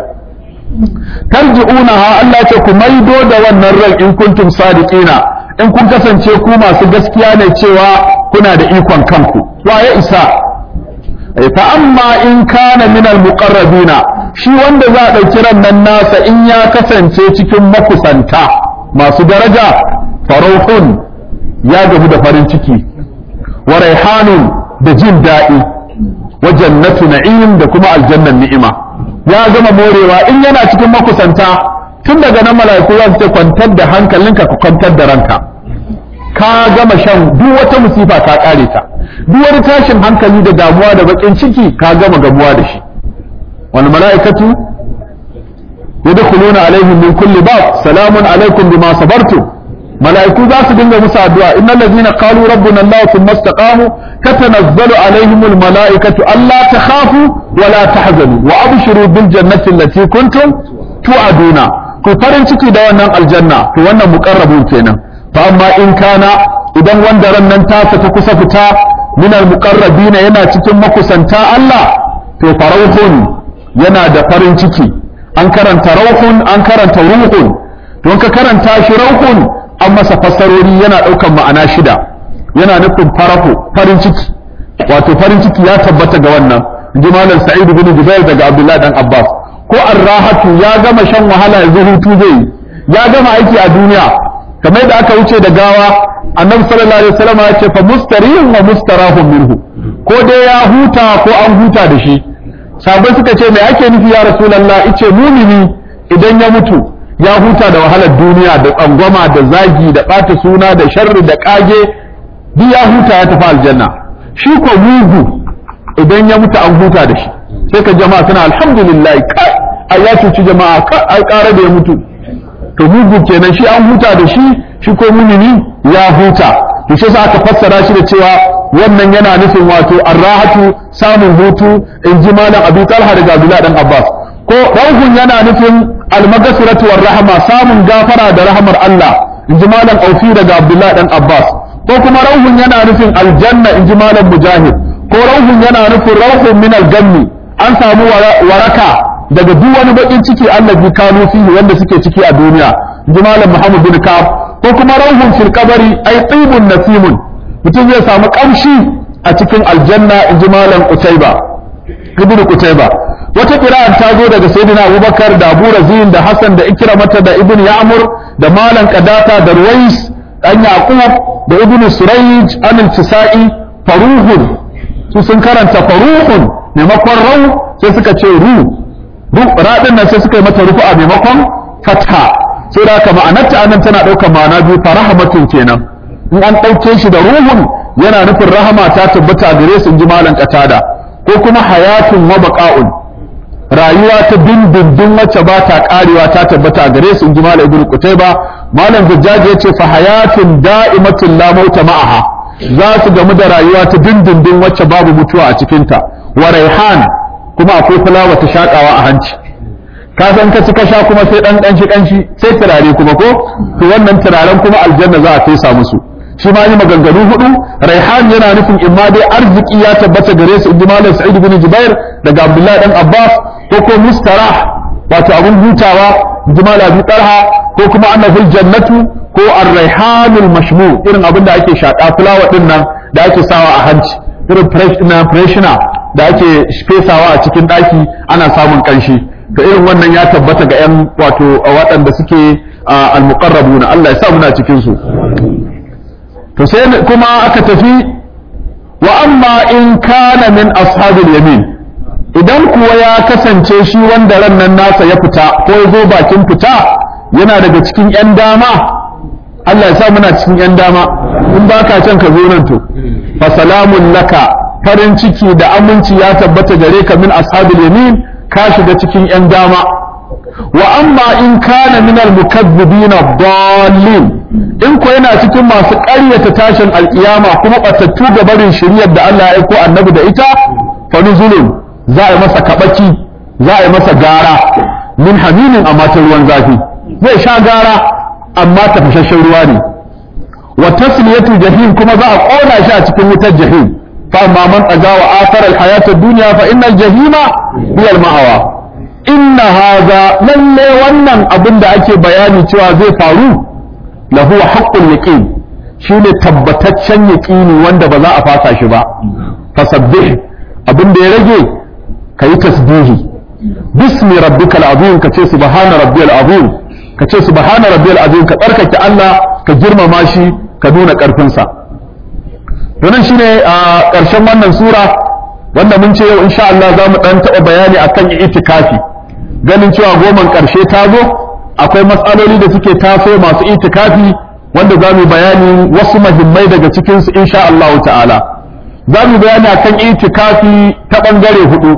tarji'unaha Allah ce ku maido da wannan ran in kuntum sadiqina in kun kasance ku masu gaskiya ne cewa kuna da ikon kanku wa ya isa fa amma in kana min almuqarrabina shi wanda za a dauki ran nan nasa in ya kasance cikin makusanta masu daraja farauhun ya gamu da farin ciki wa raihanun da jin daɗi wa jannatu na'im da kuma aljannan ni'ima ya gama morewa in yana cikin makusanta tun daga nan mala'iku za su ce kwantar da hankalinka ka kwantar da ranka ka gama shan duk wata musifa ka kare ta duk wani tashin hankali da damuwa da bakin ciki ka gama gamuwa da shi wal mala'ikatu yadkhuluna alaihim min kulli bab salamun alaikum bima sabartum mala'iku za su dinga musu addu'a innal ladina qalu rabbuna allah thumma istaqamu tatanazzalu alaihim al mala'ikatu alla takhafu wa la tahzanu wa abshiru bil jannati allati kuntum tu'aduna ku farin ciki da wannan aljanna to wannan muqarrabun kenan fa amma in kana idan wanda ran nan tasa ta kusa fita min al muqarrabina yana cikin makusanta Allah to farauhun yana da farin ciki an karanta rauhun an karanta ruhun don ka karanta shi rauhun an masa fassarori yana ɗaukan ma'ana shida yana nufin farahu farin ciki wato farin ciki ya tabbata ga wannan ji malam sa'id bin jubair daga abdullahi dan abbas ko arrahatu ya gama shan wahala yanzu hutu zai ya gama aiki a duniya kamar da aka wuce da gawa annabi sallallahu alaihi wasallam ya ce fa mustarihun wa mustarahun minhu ko dai ya huta ko an huta da shi sabai suka ce me ake nufi ya rasulullah ice mumini idan ya mutu ya huta da wahalar duniya da tsangwama da zagi da ɓata suna da sharri da ƙage duk ya huta ya tafi aljanna shi ko mugu idan ya mutu an huta da shi sai ka jama'a suna alhamdulillah kai ai ya cuci jama'a kai ai ƙara da ya mutu to mugu kenan shi an huta da shi shi ko mumini ya huta to shi sa aka fassara shi da cewa wannan yana nufin wato arrahatu samun hutu in ji malam abi talha daga abdullahi dan abbas ko rauhun yana nufin almagasiratu war rahama samun gafara da rahamar Allah in ji malam aufi daga abdullahi dan abbas ko kuma rauhun yana nufin aljanna in ji malam mujahid ko rauhun yana nufin rauhun min aljanni an samu waraka daga duk wani bakin ciki allazi kanu fihi wanda suke ciki a duniya in ji malam muhammad bin kaf ko kuma rauhun fil qabri ay tibun nasimun mutum zai samu kamshi a cikin aljanna in ji malam utaiba ibnu kutaiba wata kira'an ta zo daga sayyidina abubakar da abu razin da hassan da ikramata da ibn ya'mur da malam qadata da ruwais dan yaqub da ibn surayj an al-tisa'i faruhun su sun karanta faruhun maimakon rau sai suka ce ru ru radin nan sai suka yi mata rufu'a maimakon fatha sai da haka ma'anarta anan tana ɗaukar ma'ana biyu fa rahmatun kenan in an ɗauke shi da ruhun yana nufin rahama ta tabbata gare su in ji malam qatada ko kuma hayatun wa baqa'un rayuwa ta dindindin wacce ba ta karewa ta tabbata a gare su in ji malam ibnu qutayba malam zajjaji yace fa hayatun da'imatun la mauta ma'aha za su gamu da rayuwa ta dindindin wacce babu mutuwa a cikin ta wa raihan kuma akwai fulawa ta shakawa a hanci ka san ka ci ka sha kuma sai dan kanshi kanshi sai turare kuma ko to wannan turaren kuma aljanna za a fesa musu shi ma yi maganganu hudu raihan yana nufin imma dai arziki ya tabbata gare su inji malam sa'id bin jubair daga abdullahi dan abbas ko ko mustarah wato abun hutawa inji malam abi talha ko kuma annahu jannatu ko ar-raihanul mashmu irin abin da ake shaka fulawa din nan da ake sawa a hanci irin fresh na freshener da ake fesawa a cikin daki ana samun kanshi to irin wannan ya tabbata ga yan wato waɗanda suke al-muqarrabuna Allah ya sa muna cikin su to sai kuma aka tafi wa amma in kana min ashabil yamin idan kuwa ya kasance shi wanda ran nan nasa ya fita ko ya zo bakin fita yana daga cikin yan dama Allah ya sa muna cikin yan dama in baka can ka zo nan to fa salamun laka farin ciki da aminci ya tabbata gare ka min ashabil yamin ka shiga cikin yan dama wa amma in kana min al-mukaththibin ad-dallin in ko yana cikin masu ƙaryata tashin alkiyama kuma batattu ga barin shiriyar da Allah ya aiko annabi da ita fa nuzulun za a yi masa kabaki za a yi masa gara min haminin a matan ruwan zafi zai sha gara amma tafashashen ruwa ne wa tasliyatu jahim kuma za a kona shi a cikin wutar jahim fa amma man tsaga wa athar al-hayat ad-dunya fa innal jahima hiya al-ma'awa inna hadha lalle wannan abin da ake bayani cewa zai faru lahu haqqul yaqin shine tabbataccen yaqini wanda ba za a fasa shi ba fasabbih abin da ya rage kayi tasbihi bismi rabbikal azim kace subhana rabbiyal azim kace subhana rabbiyal azim ka tsarkake Allah ka girmama shi ka nuna karfin sa nan shine a ƙarshen wannan sura wanda mun ce yau insha Allah za mu dan taɓa bayani akan itikafi ganin cewa goman ƙarshe ta zo akwai matsaloli da suke taso masu itikafi wanda za mu bayani wasu mahimmai daga cikinsu insha Allah ta'ala za mu bayani akan itikafi ta ɓangare hudu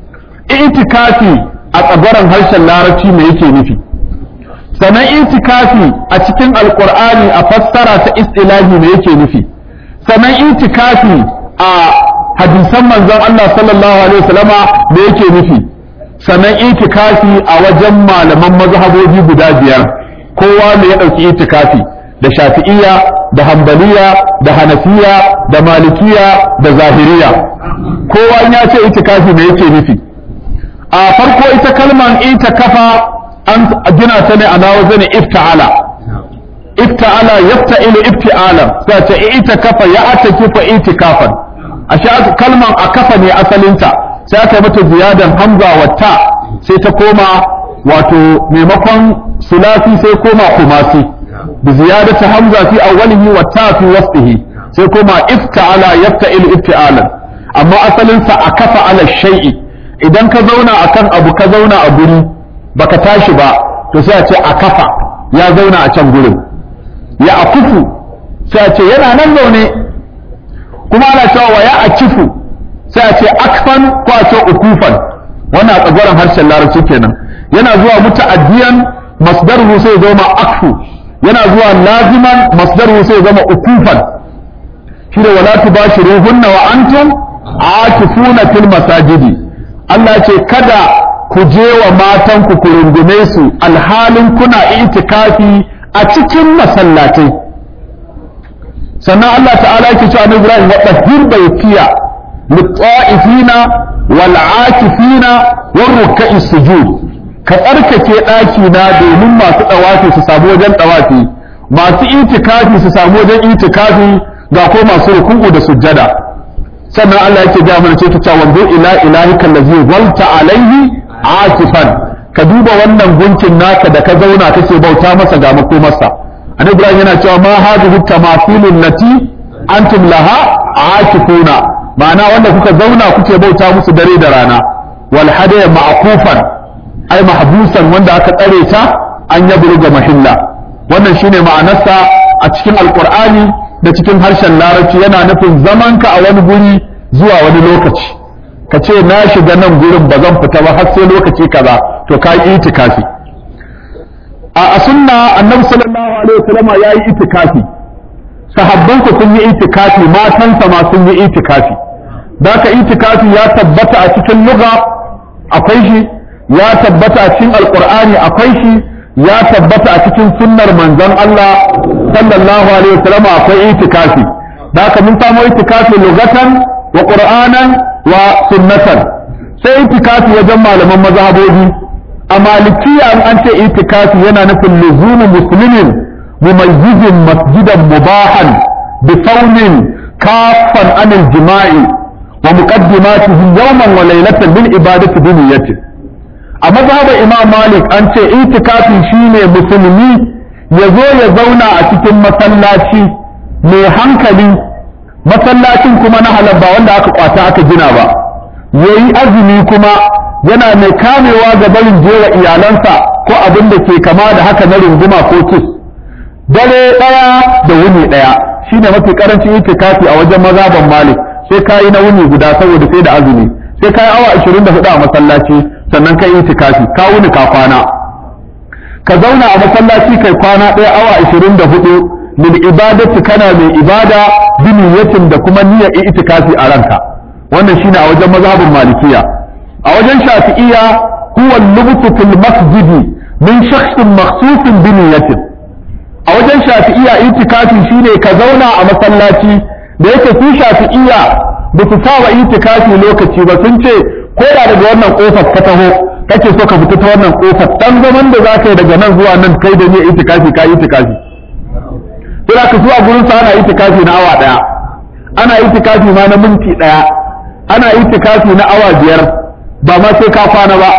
itikafi a tsabaran harshen larabci me yake nufi sannan itikafi a cikin alkur'ani a fassara ta istilahi me yake nufi sannan itikafi a hadisan manzon Allah sallallahu alaihi wasallama me yake nufi sannan itikafi a wajen malaman mazhabobi guda biyar kowa ne ya ɗauki itikafi da shafi'iyya da hambaliya da hanafiya da malikiya da zahiriya kowa in ya ce itikafi me yake nufi a farko ita kalman itikafa an gina ta ne a nawa zane ifta'ala ifta'ala yafta'ilu ifti'ala sai ta itikafa ya atakifa itikafan a kalman a kafa ne asalinta sai aka mata ziyadan hamza wa ta sai ta koma wato maimakon sulasi sai koma kumasi bi ziyadati hamza fi awwalihi wa ta fi wasfihi sai koma ifta'ala yafta'il ifti'alan amma asalin sa akafa ala shay'i idan ka zauna akan abu ka zauna a guri baka tashi ba to sai a ce akafa ya zauna a can gurin ya akufu sai a ce yana nan zaune kuma ana cewa wa ya akifu sai a ce akfan ko a ce ukufan wannan a tsagoran harshen larabci kenan yana zuwa muta'addiyan masdaruhu sai zama akfu yana zuwa laziman masdaruhu sai zama ukufan shi da wala tubashiruhunna wa antum akifuna fil masajidi Allah ce kada ku je wa matan ku ku rungume su alhalin kuna itikafi a cikin masallatai sannan Allah ta'ala yake cewa Ibrahim wa tahhir baytiya للطائفين والعاكفين والركع السجود ka tsarkake ɗaki na domin masu ɗawafi su samu wajen ɗawafi masu itikafi su samu wajen itikafi ga ko masu ruku'u da sujjada sannan Allah yake ga mana ce ta cewa wanzu ila ilahika allazi walta alaihi akifan ka duba wannan gunkin naka da ka zauna kake bauta masa ga makomarsa annabi Ibrahim yana cewa ma hadhihi tamathilun lati antum laha akifuna ma'ana wanda kuka zauna kuke bauta musu dare da rana wal hadaya ma'kufan ai mahbusan wanda aka tsare ta an yabluga mahilla wannan shine ma'anarsa a cikin alqur'ani da cikin harshen larabci yana nufin zamanka a wani guri zuwa wani lokaci ka ce na shiga nan gurin ba zan fita ba har sai lokaci kaza to ka yi itikafi a sunna annabi sallallahu alaihi wasallama ya yi itikafi sahabban ku sun yi itikafi matansa ma sun yi itikafi da ka itikafi ya tabbata a cikin lugha akwai shi ya tabbata a cikin alqur'ani akwai shi ya tabbata a cikin sunnar manzon Allah sallallahu alaihi wasallama akwai itikafi da ka mun samu itikafi lugatan wa qur'anan wa sunnatan sai itikafi wajen malaman mazhabobi a malikiya an ce itikafi yana nufin luzumu muslimin mumayyizin masjidan mubahan bi saunin kafan anil jima'i wa muqaddimatihi yawman wa laylatan bil ibadati bi niyyati a mazhabar imam malik an ce itikafi shine musulmi ya zo ya zauna a cikin masallaci mai hankali masallacin kuma na halal ba wanda aka kwata aka gina ba yayi azumi kuma yana mai kamewa ga barin jera iyalansa ko abin da ke kama da haka na runguma ko kis dare ɗaya da wuni ɗaya shine mafi karancin itikafi a wajen mazaban malik sai ka yi na wuni guda saboda sai da azumi sai ka yi awa 24 a masallaci sannan ka yi itikafi ka wuni ka kwana ka zauna a masallaci kai kwana ɗaya awa 24 lil ibadati kana mai ibada bi niyyatin da kuma niyyar itikafi a ranka wannan shine a wajen mazhabin malikiya a wajen shafi'iyya huwa al-lubtu fil masjidi min shakhsin makhsusin bi niyyatin a wajen shafi'iyya itikafi shine ka zauna a masallaci da yake su shafi'iyya ba su saba itikafi lokaci ba sun ce ko da daga wannan kofar ka taho kake so ka fita ta wannan kofar dan zaman da za ka yi daga nan zuwa nan kai da ni itikafi ka itikafi sai ka zuwa gurin sa ana itikafi na awa daya ana itikafi ma na minti daya ana itikafi na awa biyar ba ma sai ka kwana ba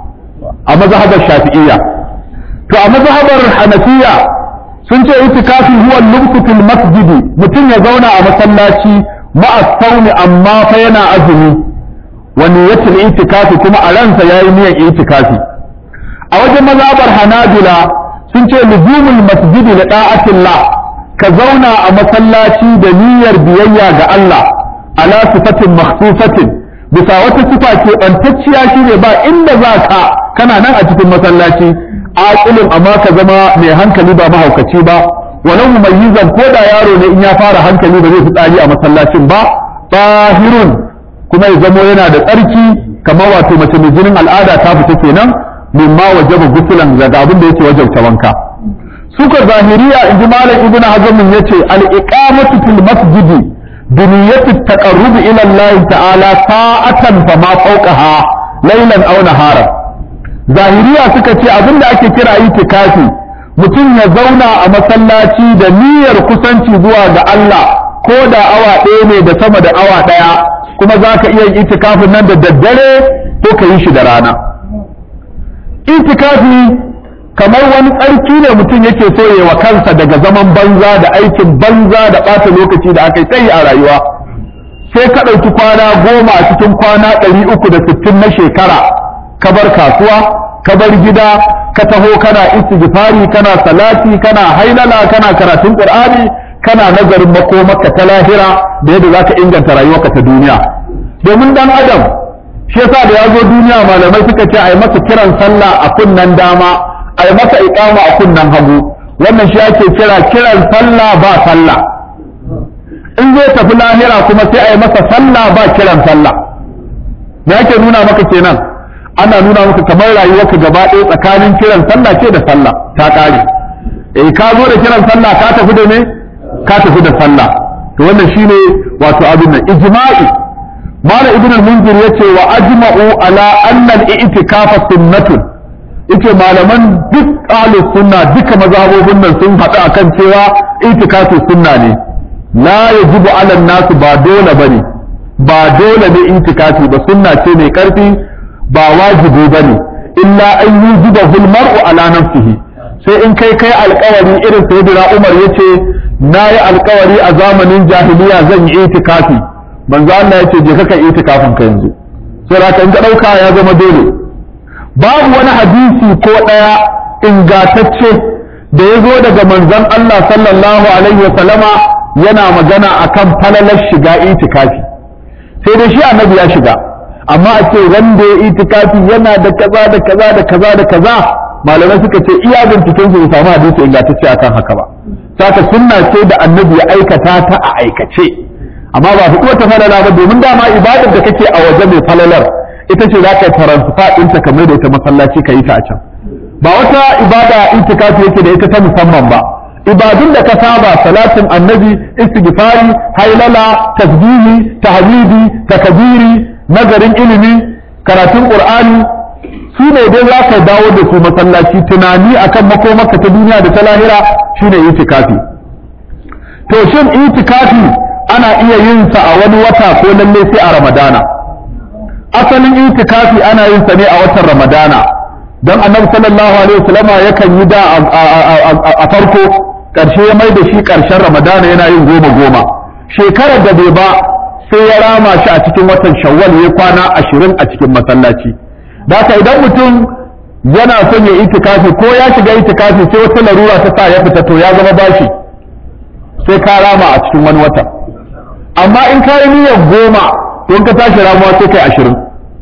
a mazhabar shafi'iyya to a mazhabar hanafiya sun ce itikafi huwa lubsu fil masjidi mutum ya zauna a masallaci ma'a sauni amma fa yana azumi wa niyyatul itikafi kuma a ransa yayi niyyar itikafi a wajen mazhabar hanabila sun ce luzumul masjidi li da'atillah ka zauna a masallaci da niyyar biyayya ga Allah ala sifatin makhsusatin bisa wata sifa ke bantacciya shine ba inda za ka kana nan a cikin masallaci aqilin amma ka zama mai hankali ba mahaukaci ba walau mumayyizan ko da yaro ne in ya fara hankali ba zai fitsari a masallacin ba tahirun kuma ya zamo yana da tsarki kamar wato mace mai jinin al'ada ta fita kenan mimma wajaba gusulan daga abin da yake wajabta wanka suka zahiriya in ji malam ibnu hazm yace al-iqamatu fil masjidi bi niyyati taqarrub ila Allah ta'ala sa'atan fa ma fawqaha laylan aw naharan zahiriya suka ce abin da ake kira itikafi mutum ya zauna a masallaci da niyyar kusanci zuwa ga Allah ko da awa ɗaya ne da sama da awa ɗaya kuma za ka iya itikafin nan da daddare ko ka yi shi da rana itikafi kamar wani tsarki ne mutum yake so ya wa kansa daga zaman banza da aikin banza da ɓata lokaci da aka yi tsayi a rayuwa sai ka ɗauki kwana goma a cikin kwana ɗari uku da sittin na shekara ka bar kasuwa ka bar gida ka taho kana istighfari kana salati kana hailala kana karatun qur'ani kana nazarin makomarka ta lahira da yadda zaka inganta rayuwarka ta duniya domin dan adam shi yasa da ya zo duniya malamai suka ce ai masa kiran sallah a kunnan dama ai masa iqama a kunnan hagu wannan shi ake kira kiran sallah ba sallah in zai tafi lahira kuma sai ai masa sallah ba kiran sallah me yake nuna maka kenan ana nuna maka kamar rayuwarka gaba ɗaya tsakanin kiran sallah ce da sallah ta ƙare eh ka zo da kiran sallah ka tafi da ne ka tafi da sallah to wannan shine wato abin nan ijma'i mala ibn al-munzir yace wa ajma'u ala anna al-i'tikafa sunnatun yace malaman duk ahlus sunna duka mazhabobin nan sun haɗu akan cewa itikafu sunna ne la yajibu ala an-nas ba dole bane ba dole ne itikafi ba sunna ce mai karfi ba wajibi ba ne illa an yi zuba hulmar'u ala nafsihi sai in kai kai alkawari irin sayyidina umar ya ce na yi alkawari a zamanin jahiliya zan yi itikafi manzo Allah ya ce je ka itikafin ka yanzu sai da in ka dauka ya zama dole babu wani hadisi ko daya ingatacce da ya zo daga manzon Allah sallallahu alaihi wa sallama yana magana akan falalar shiga itikafi sai dai shi annabi ya shiga amma a ce wanda ya itikafi yana da kaza da kaza da kaza da kaza malamai suka ce iya binciken su samu hadisi ingantacce akan haka ba saka sunna ce da annabi ya aikata ta a aikace amma ba fi wata falala ba domin dama ibadar da kake a waje mai falalar ita ce za ka taransifa ɗinta kamar da ita masallaci ka yi ta a can ba wata ibada itikafi yake da ita ta musamman ba ibadun da ka saba salatin annabi istighfari hailala tasbihi tahmidi takbiri nazarin ilimi karatun qur'ani su ne dai za ka dawo da su masallaci tunani akan makomarka ta duniya da ta lahira shine itikafi to shin itikafi ana iya yin sa a wani wata ko lalle sai a ramadana asalin itikafi ana yin sa ne a watan ramadana don annabi sallallahu alaihi wasallam yakan yi da a farko karshe ya mai da shi karshen ramadana yana yin goma goma shekarar da bai ba sai ya rama shi a cikin watan shawwal ya kwana ashirin a cikin masallaci da haka idan mutum yana son ya itikafi ko ya shiga itikafi sai wata larura ta sa ya fita to ya zama bashi sai ka rama a cikin wani wata amma in ka yi niyyar goma to in ka tashi ramuwa sai kai ashirin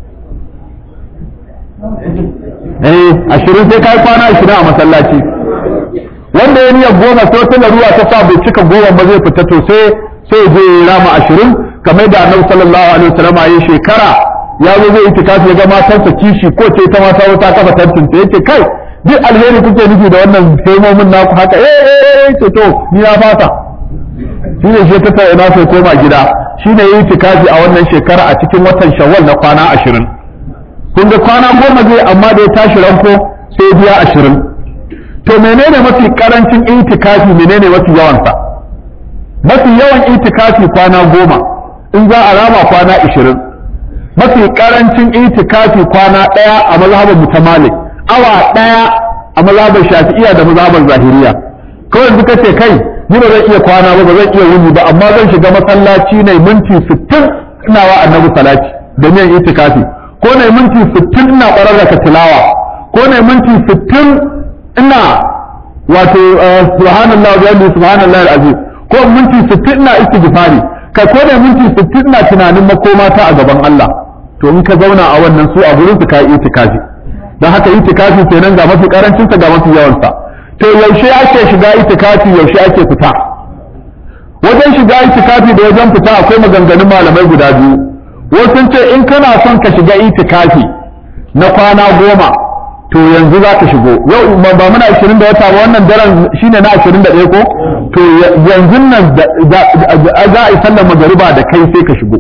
eh ashirin sai ka yi kwana ashirin a masallaci wanda ya niyyar goma sai wata larura ta sa bai cika goma ba zai fita to sai sai je rama ashirin kamar da annabi sallallahu alaihi wasallam ya shekara ya zo zai itikafi ya ga matarsa kishi ko ce ta mata wata kafa tantinta yace kai duk alheri kuke nufi da wannan hemomin naku haka eh eh eh ce to ni na fata shi ne shi ta ina sai koma gida shi ne yi itikafi a wannan shekara a cikin watan shawwal na kwana ashirin kun ga kwana goma zai amma da ya tashi ranko sai biya ashirin to menene mafi karancin itikafi menene mafi yawansa mafi yawan itikafi kwana goma in za a rama kwana ashirin mafi karancin itikafi kwana ɗaya a mazhabar mutamalik awa ɗaya a mazhabar shafi'iyya da mazhabar zahiriya kawai suka ce kai ni ba zan iya kwana ba ba zan iya wuni ba amma zan shiga masallaci ne minti 60 ina wa annabi salati da miyan itikafi ko ne minti 60 ina ƙwararra tilawa ko ne minti 60 ina wato subhanallah wa bihamdihi subhanallah alazim ko minti 60 ina istighfari kai ko ne minti 60 ina tunanin makoma ta a gaban Allah to in ka zauna a wannan su a gurin su ka yi itikafi dan haka itikafi kenan ga mafi karancin sa ga mafi yawan sa to yaushe ake shiga itikafi yaushe ake fita wajen shiga itikafi da wajen fita akwai maganganun malamai guda biyu wasu sun ce in kana son ka shiga itikafi na kwana goma to yanzu za ka shigo yau ba muna 20 da wata ba wannan daren shine na 21 ko to yanzu nan za a yi sallar magariba da kai sai ka shigo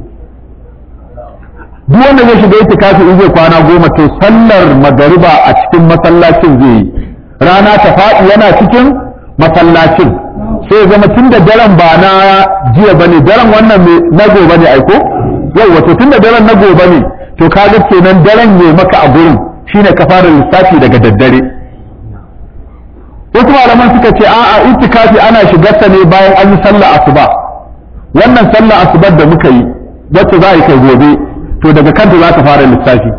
duk wanda zai shiga itikafi in zai kwana goma to sallar magariba a cikin masallacin zai yi rana ta faɗi yana cikin masallacin sai zama tun da daren ba na jiya bane daren wannan na gobe ne aiko yau wato tun da daren na gobe ne to kaga kenan daren ne maka a gurin shine ka fara lissafi daga daddare wasu malaman suka ce a'a itikafi ana shigarsa ne bayan an yi sallah asuba wannan sallah asubar da muka yi wacce za a yi kai gobe to daga kanta za ka fara lissafi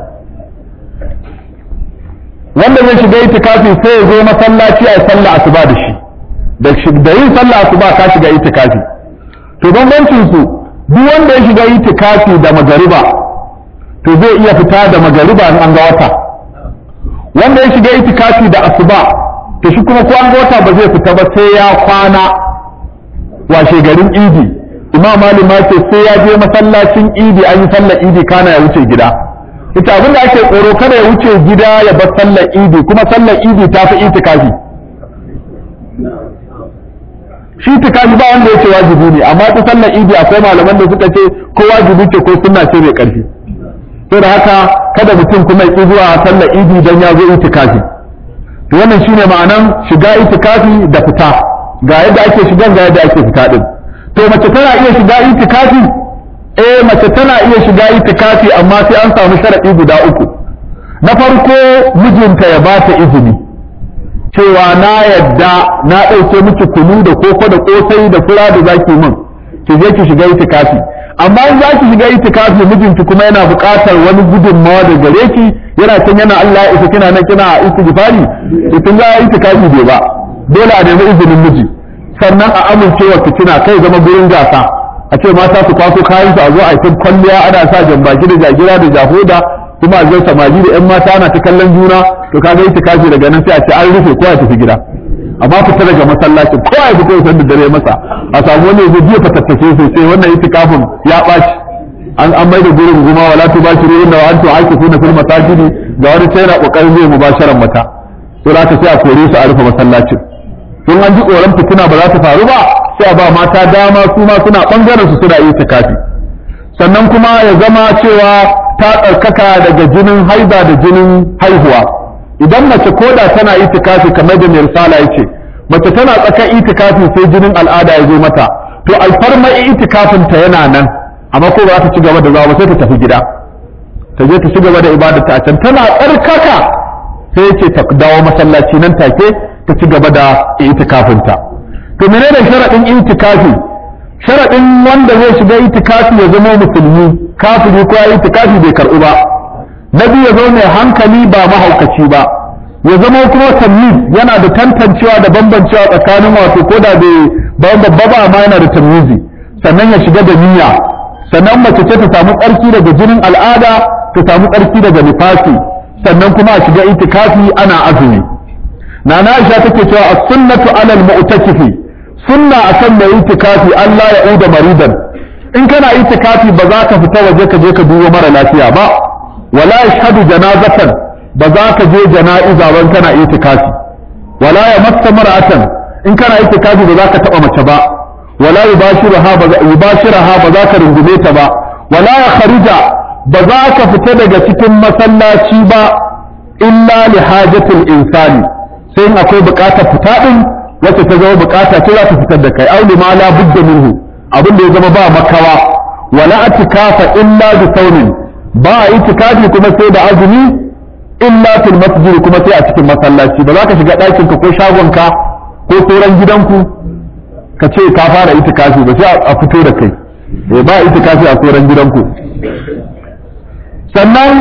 wanda zai shiga itikafi sai ya zo masallaci a sallah asuba da shi da yin sallah asuba ka shiga itikafi to bambancin su duk wanda ya shiga itikafi da magariba to zai iya fita da magariba in an ga wata wanda ya shiga itikafi da asuba to shi kuma ko an ga wata ba zai fita ba sai ya kwana washe garin idi imam malik ma ce sai ya je masallacin idi an yi sallar idi kana ya wuce gida ita abinda ake tsoro kada ya wuce gida ya bar sallar idi kuma sallar idi ta fi itikafi shi itikafi ba wanda yake wajibi ne amma ta sallar idi akwai malaman da suka ce ko wajibi ce ko sunna ce mai karfi to da haka kada mutum kuma ya zuwa sallar idi dan ya zo itikafi to wannan shine ma'anan shiga itikafi da fita ga yadda ake shigan ga yadda ake fita din to mace tana iya shiga itikafi eh mace tana iya shiga itikafi amma sai an samu sharadi guda uku na farko mijinta ya ba ta izini cewa na yadda na ɗauke miki kunu da koko da kosai da fura da zaki min ki je ki shiga itikafi amma in za ki shiga itikafi mijinki kuma yana buƙatar wani gudunmawa da gare ki yana can yana Allah ya isa kina nan kina istighfari idan za a yi itikafi bai ba dole a nemi izinin miji sannan a amincewa fitina kai zama gurin gasa a ce mata su kwaso kayan su a zo a yi kwalliya ana sa jambaki da jagira da jahoda kuma a zai samari da yan mata ana ta kallon juna to kaga itikafi daga nan sai a ce an rufe ko a tafi gida amma fita daga masallaci ko a fito san da dare masa a samu wani zai biya fatattake sosai wannan itikafin ya ɓaci an an mai da gurin guma wala tu bashiru inna wa antum aakifuna fil masajidi ga wani sai na kokarin zai mubasharan mata to za ka sai a kore su a rufe masallacin in an ji tsoron fitina ba za ta faru ba sai a ba mata dama su ma suna bangaren su suna iya tikafi sannan kuma ya zama cewa ta tsarkaka daga jinin haiba da jinin haihuwa idan mace koda tana itikafi kamar da mai risala yace mace tana tsaka itikafi sai jinin al'ada ya zo mata to alfarma itikafin ta yana nan amma ko ba za ta ci gaba da zawa ba sai ta tafi gida ta je ta ci gaba da ibada ta can tana tsarkaka sai yace ta dawo masallaci nan take ta ci gaba da itikafin ta to menene sharadin itikafi sharadin wanda zai shiga itikafi ya zama musulmi kafiri ko ya itikafi bai karɓu ba na biyu ya zo mai hankali ba mahaukaci ba ya zama kuma tamyiz yana da tantancewa da bambancewa tsakanin wato ko da bai babba ba amma yana da tamyizi sannan ya shiga da niyya sannan mace ce ta samu tsarki daga jinin al'ada ta samu tsarki daga nifasi sannan kuma a shiga itikafi ana azumi nana Aisha take cewa as-sunnatu 'ala al-mu'takifi sunna akan mai itikafi Allah ya uda maridan in kana itikafi ba za ka fita waje ka je ka duba mara lafiya ba wala yashhadu janazatan ba za ka je jana'iza ban kana itikafi wala ya massa mar'atan in kana itikafi ba za ka taba mace ba wala yubashiraha ba yubashiraha ba za ka rungume ta ba wala ya kharija ba za ka fita daga cikin masallaci ba illa li hajatil insani sai in akwai bukatar fita din wacce ta zama bukata ce za ta fitar da kai auli ma la budda minhu abin da ya zama ba makawa wala atikafa illa bi saunin ba a itikafi kuma sai da azumi illa fil masjid kuma sai a cikin masallaci ba za ka shiga ɗakin ka ko shagon ka ko sauran gidanku ka ce ka fara itikafi ba sai a fito da kai eh ba itikafi a sauran gidanku sannan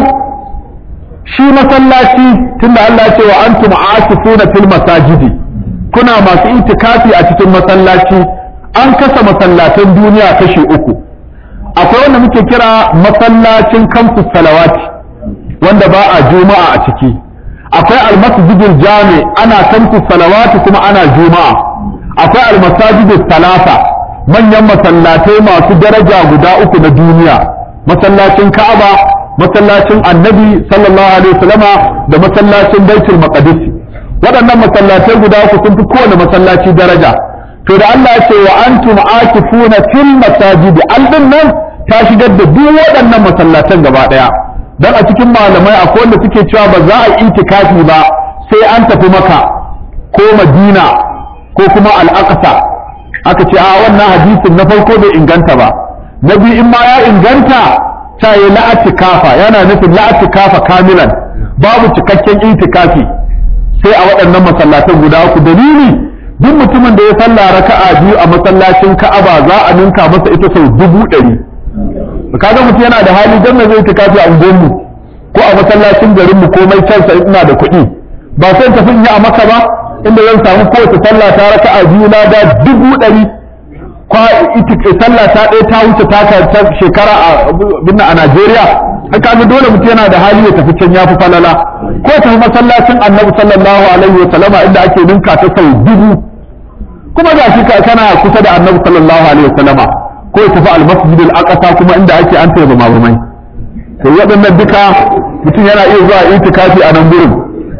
shi masallaci tunda Allah ya ce wa antum aakifuna fil masajidi kuna masu itikafi a cikin masallaci an kasa masallatan duniya kashi uku akwai wanda muke kira masallacin kamsus salawati wanda ba a juma'a a ciki akwai almasjidul jami ana kamsus salawati kuma ana juma'a akwai almasajidul salasa manyan masallatai masu daraja guda uku na duniya masallacin ka'aba masallacin annabi sallallahu alaihi wasallama da masallacin baitul maqdis waɗannan masallatai guda uku sun fi kowane masallaci daraja to da Allah ya ce wa antum akifuna fil masajid aldin nan ta shigar da duk waɗannan masallatan gaba ɗaya dan a cikin malamai akwai wanda suke cewa ba za a yi itikafi ba sai an tafi maka ko madina ko kuma al-aqsa aka ce a wannan hadisin na farko bai inganta ba na biyu in ma ya inganta ta yi la'atikafa yana nufin la'atikafa kamilan babu cikakken itikafi sai a waɗannan masallatan guda uku dalili duk mutumin da ya salla raka'a biyu a masallacin Ka'aba za a ninka masa ita sau dubu ɗari kaga mutum yana da hali dan zai itikafi a unguwarmu ko a masallacin garinmu komai kansa ina da kuɗi ba sai tafi in yi a maka ba inda zan samu kowace sallah ta raka'a biyu na da dubu ɗari kwa sallah ta ɗaya ta wuce ta shekara a Najeriya haka ga dole mutum yana da hali ya tafi can ya fi falala ko tafi masallacin annabi sallallahu alaihi wa sallama inda ake ninka ta sau dubu kuma ga shi kana kusa da annabi sallallahu alaihi wa sallama ko ya tafi almasjid al-aqsa kuma inda ake an taya mamurmai to waɗannan duka mutum yana iya zuwa itikafi a nan gurin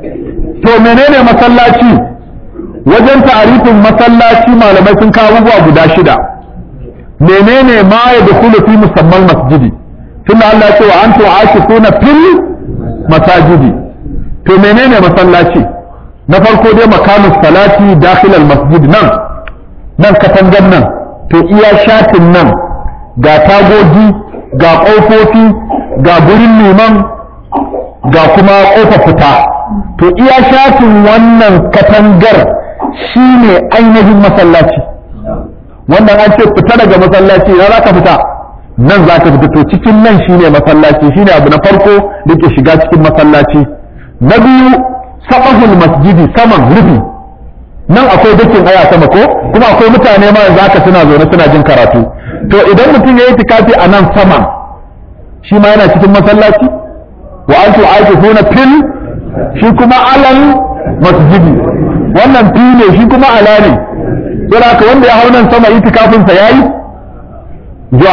to menene masallaci wajen ta'arifin masallaci malamai sun kawo abubuwa guda shida menene ma ya dukulu fi musamman masjidi tunda Allah ya ce wa antum aakifuna fil masajidi to menene masallaci na farko dai makamus salati dakhil al masjid nan nan katangan nan to iya shatin nan ga tagogi ga ƙofofi ga gurin liman ga kuma ƙofa fita to iya shatin wannan katangar shine ainihin masallaci wannan an ce fita daga masallaci na za ka fita nan za ka fita to cikin nan shine masallaci shine abu na farko da ke shiga cikin masallaci na biyu sabahul masjidi saman rufi nan akwai dakin aya sama ko kuma akwai mutane ma yanzu haka suna zaune suna jin karatu to idan mutum ya yi tikafi a nan saman shi ma yana cikin masallaci wa antu aakifuna fil shi kuma alal masjidi wannan fi ne shi kuma ala ne sai haka wanda ya hau nan sama itikafin sa yayi zuwa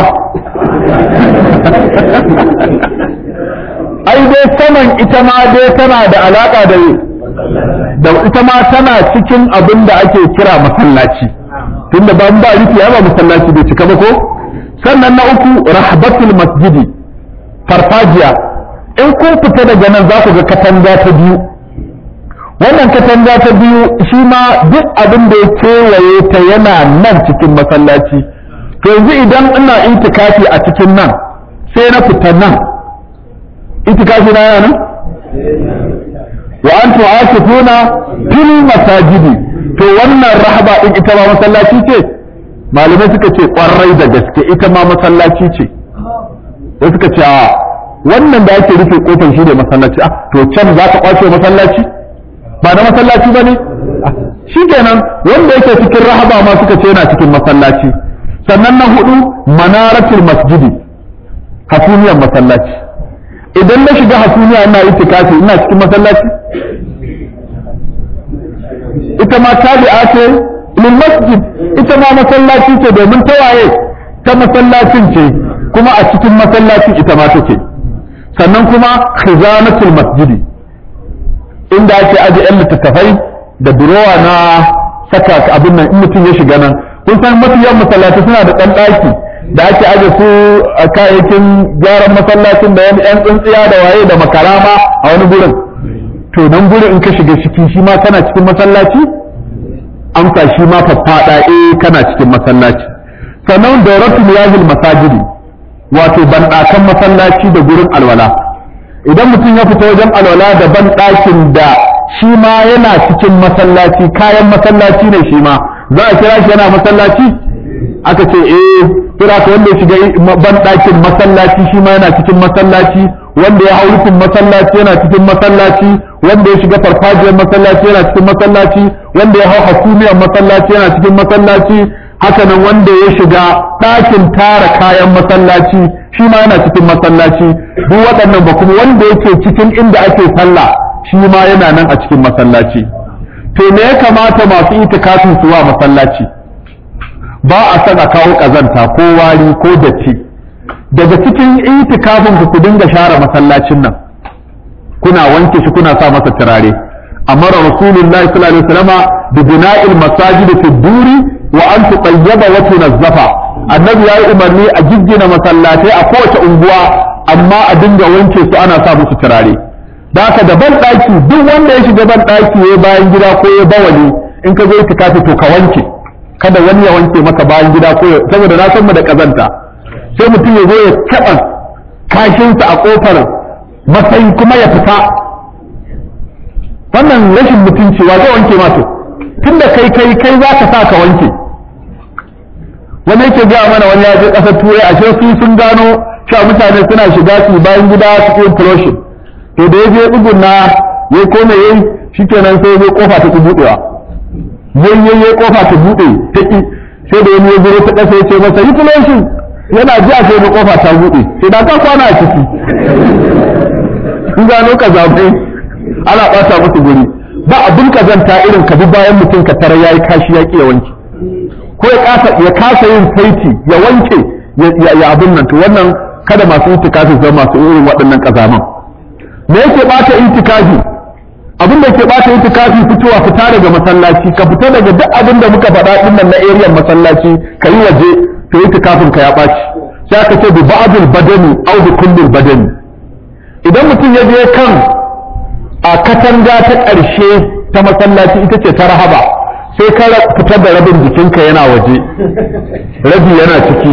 ai dai saman ita ma dai tana da alaka da da ita ma tana cikin abin da ake kira masallaci tunda ban ba rufi ba masallaci bai cika ba ko sannan na uku rahbatul masjidi farfajiya in kun fita daga nan za ku ga katanga ta biyu wannan katanga ta biyu shi ma duk abin da ya kewaye ta yana nan cikin masallaci to yanzu idan ina itikafi a cikin nan sai na fita nan itikafi na yana nan wa an tu'akifuna fil masajidi to wannan rahaba din ita ma masallaci ce malamai suka ce kwarai da gaske ita ma masallaci ce sai suka ce a wannan da ake rufe kofar shi ne masallaci a to can za ka kwace masallaci ba na masallaci ba ne shi kenan wanda yake cikin rahaba ma suka ce yana cikin masallaci sannan na hudu manaratul masjidi hasumiyar masallaci idan na shiga hasumiya ina itikafi ina cikin masallaci ita ma tabi'a ce lil masjid ita ma masallaci ce domin tawaye ta masallacin ce kuma a cikin masallacin ita ma take sannan kuma khizanatul masjidi inda ake aje yan littattafai da durowa na saka abin nan in mutum ya shiga nan kun san mafi yawan masallaci suna da ɗan ɗaki da ake aje su a kayayyakin gyaran masallacin da wani yan tsintsiya da waye da makarama a wani gurin to nan gurin in ka shiga ciki shi ma kana cikin masallaci amsa shi ma faffaɗa eh kana cikin masallaci sannan dauratul yazil masajidi wato banɗakan masallaci da gurin alwala idan mutum ya fita wajen alwala da banɗakin da shi ma yana cikin masallaci kayan masallaci ne shi ma za a kira shi yana masallaci aka ce eh kira ka wanda ya shiga banɗakin masallaci shi ma yana cikin masallaci wanda ya hau rufin masallaci yana cikin masallaci wanda ya shiga farfajiyar masallaci yana cikin masallaci wanda ya hau hasumiyar masallaci yana cikin masallaci hakanan wanda ya shiga ɗakin tara kayan masallaci shi ma yana cikin masallaci duk waɗannan ba kuma wanda yake cikin inda ake sallah shi ma yana nan a cikin masallaci to me ya kamata masu itikafin su wa masallaci ba a son a kawo ƙazanta ko wari ko datti daga cikin itikafin ku ku dinga share masallacin nan kuna wanke shi kuna sa masa turare amara rasulullahi sallallahu alaihi wasallama bi bina'il masajid fi duri wa an tuqayyaba wa tunazzafa annabi yayi umarni a giggina masallatai a kowace unguwa amma a dinga wanke su ana sa musu turare da haka da ban daki duk wanda ya shiga ban daki ya bayan gida ko ya bawali in ka zo itikafi to ka wanke kada wani ya wanke maka bayan gida ko saboda na san mu da kazanta sai mutum ya zo ya taɓa kashinsa a kofar matsayi kuma ya fita wannan rashin mutunci wa zai wanke mato tunda kai kai kai za ka sa ka wanke wani yake gaya mana wani ya je ƙasar turai ashe su sun gano cewa mutane suna shiga su bayan gida su yi flushing to da ya je tsugunna ya kome yayi shikenan sai ya kofa ta ki budewa yayi kofa ta bude ta ki sai da wani ya zo ta ƙasa ya ce masa yi flushing yana ji a sai kofa ta bude sai da ka kwana a ciki in gano ka zaɓe ana ɓata musu guri ba abin kazanta irin ka bi bayan mutum ka tara yayi kashi ya ya wanke ko ya kasa ya kasa yin saiti ya wanke ya abin nan to wannan kada masu itikafi zama masu irin waɗannan kazaman me yake bata itikafi abin da ke bata itikafi fitowa fita daga masallaci ka fita daga duk abin da muka faɗa din nan na area masallaci ka yi waje to itikafin ka ya ɓaci sai aka ce bi ba'dul badani aw bi kullil badani idan mutum ya je kan a katanga ta ƙarshe ta masallaci ita ce ta rahaba sai ka fitar da rabin jikinka yana waje rabi yana ciki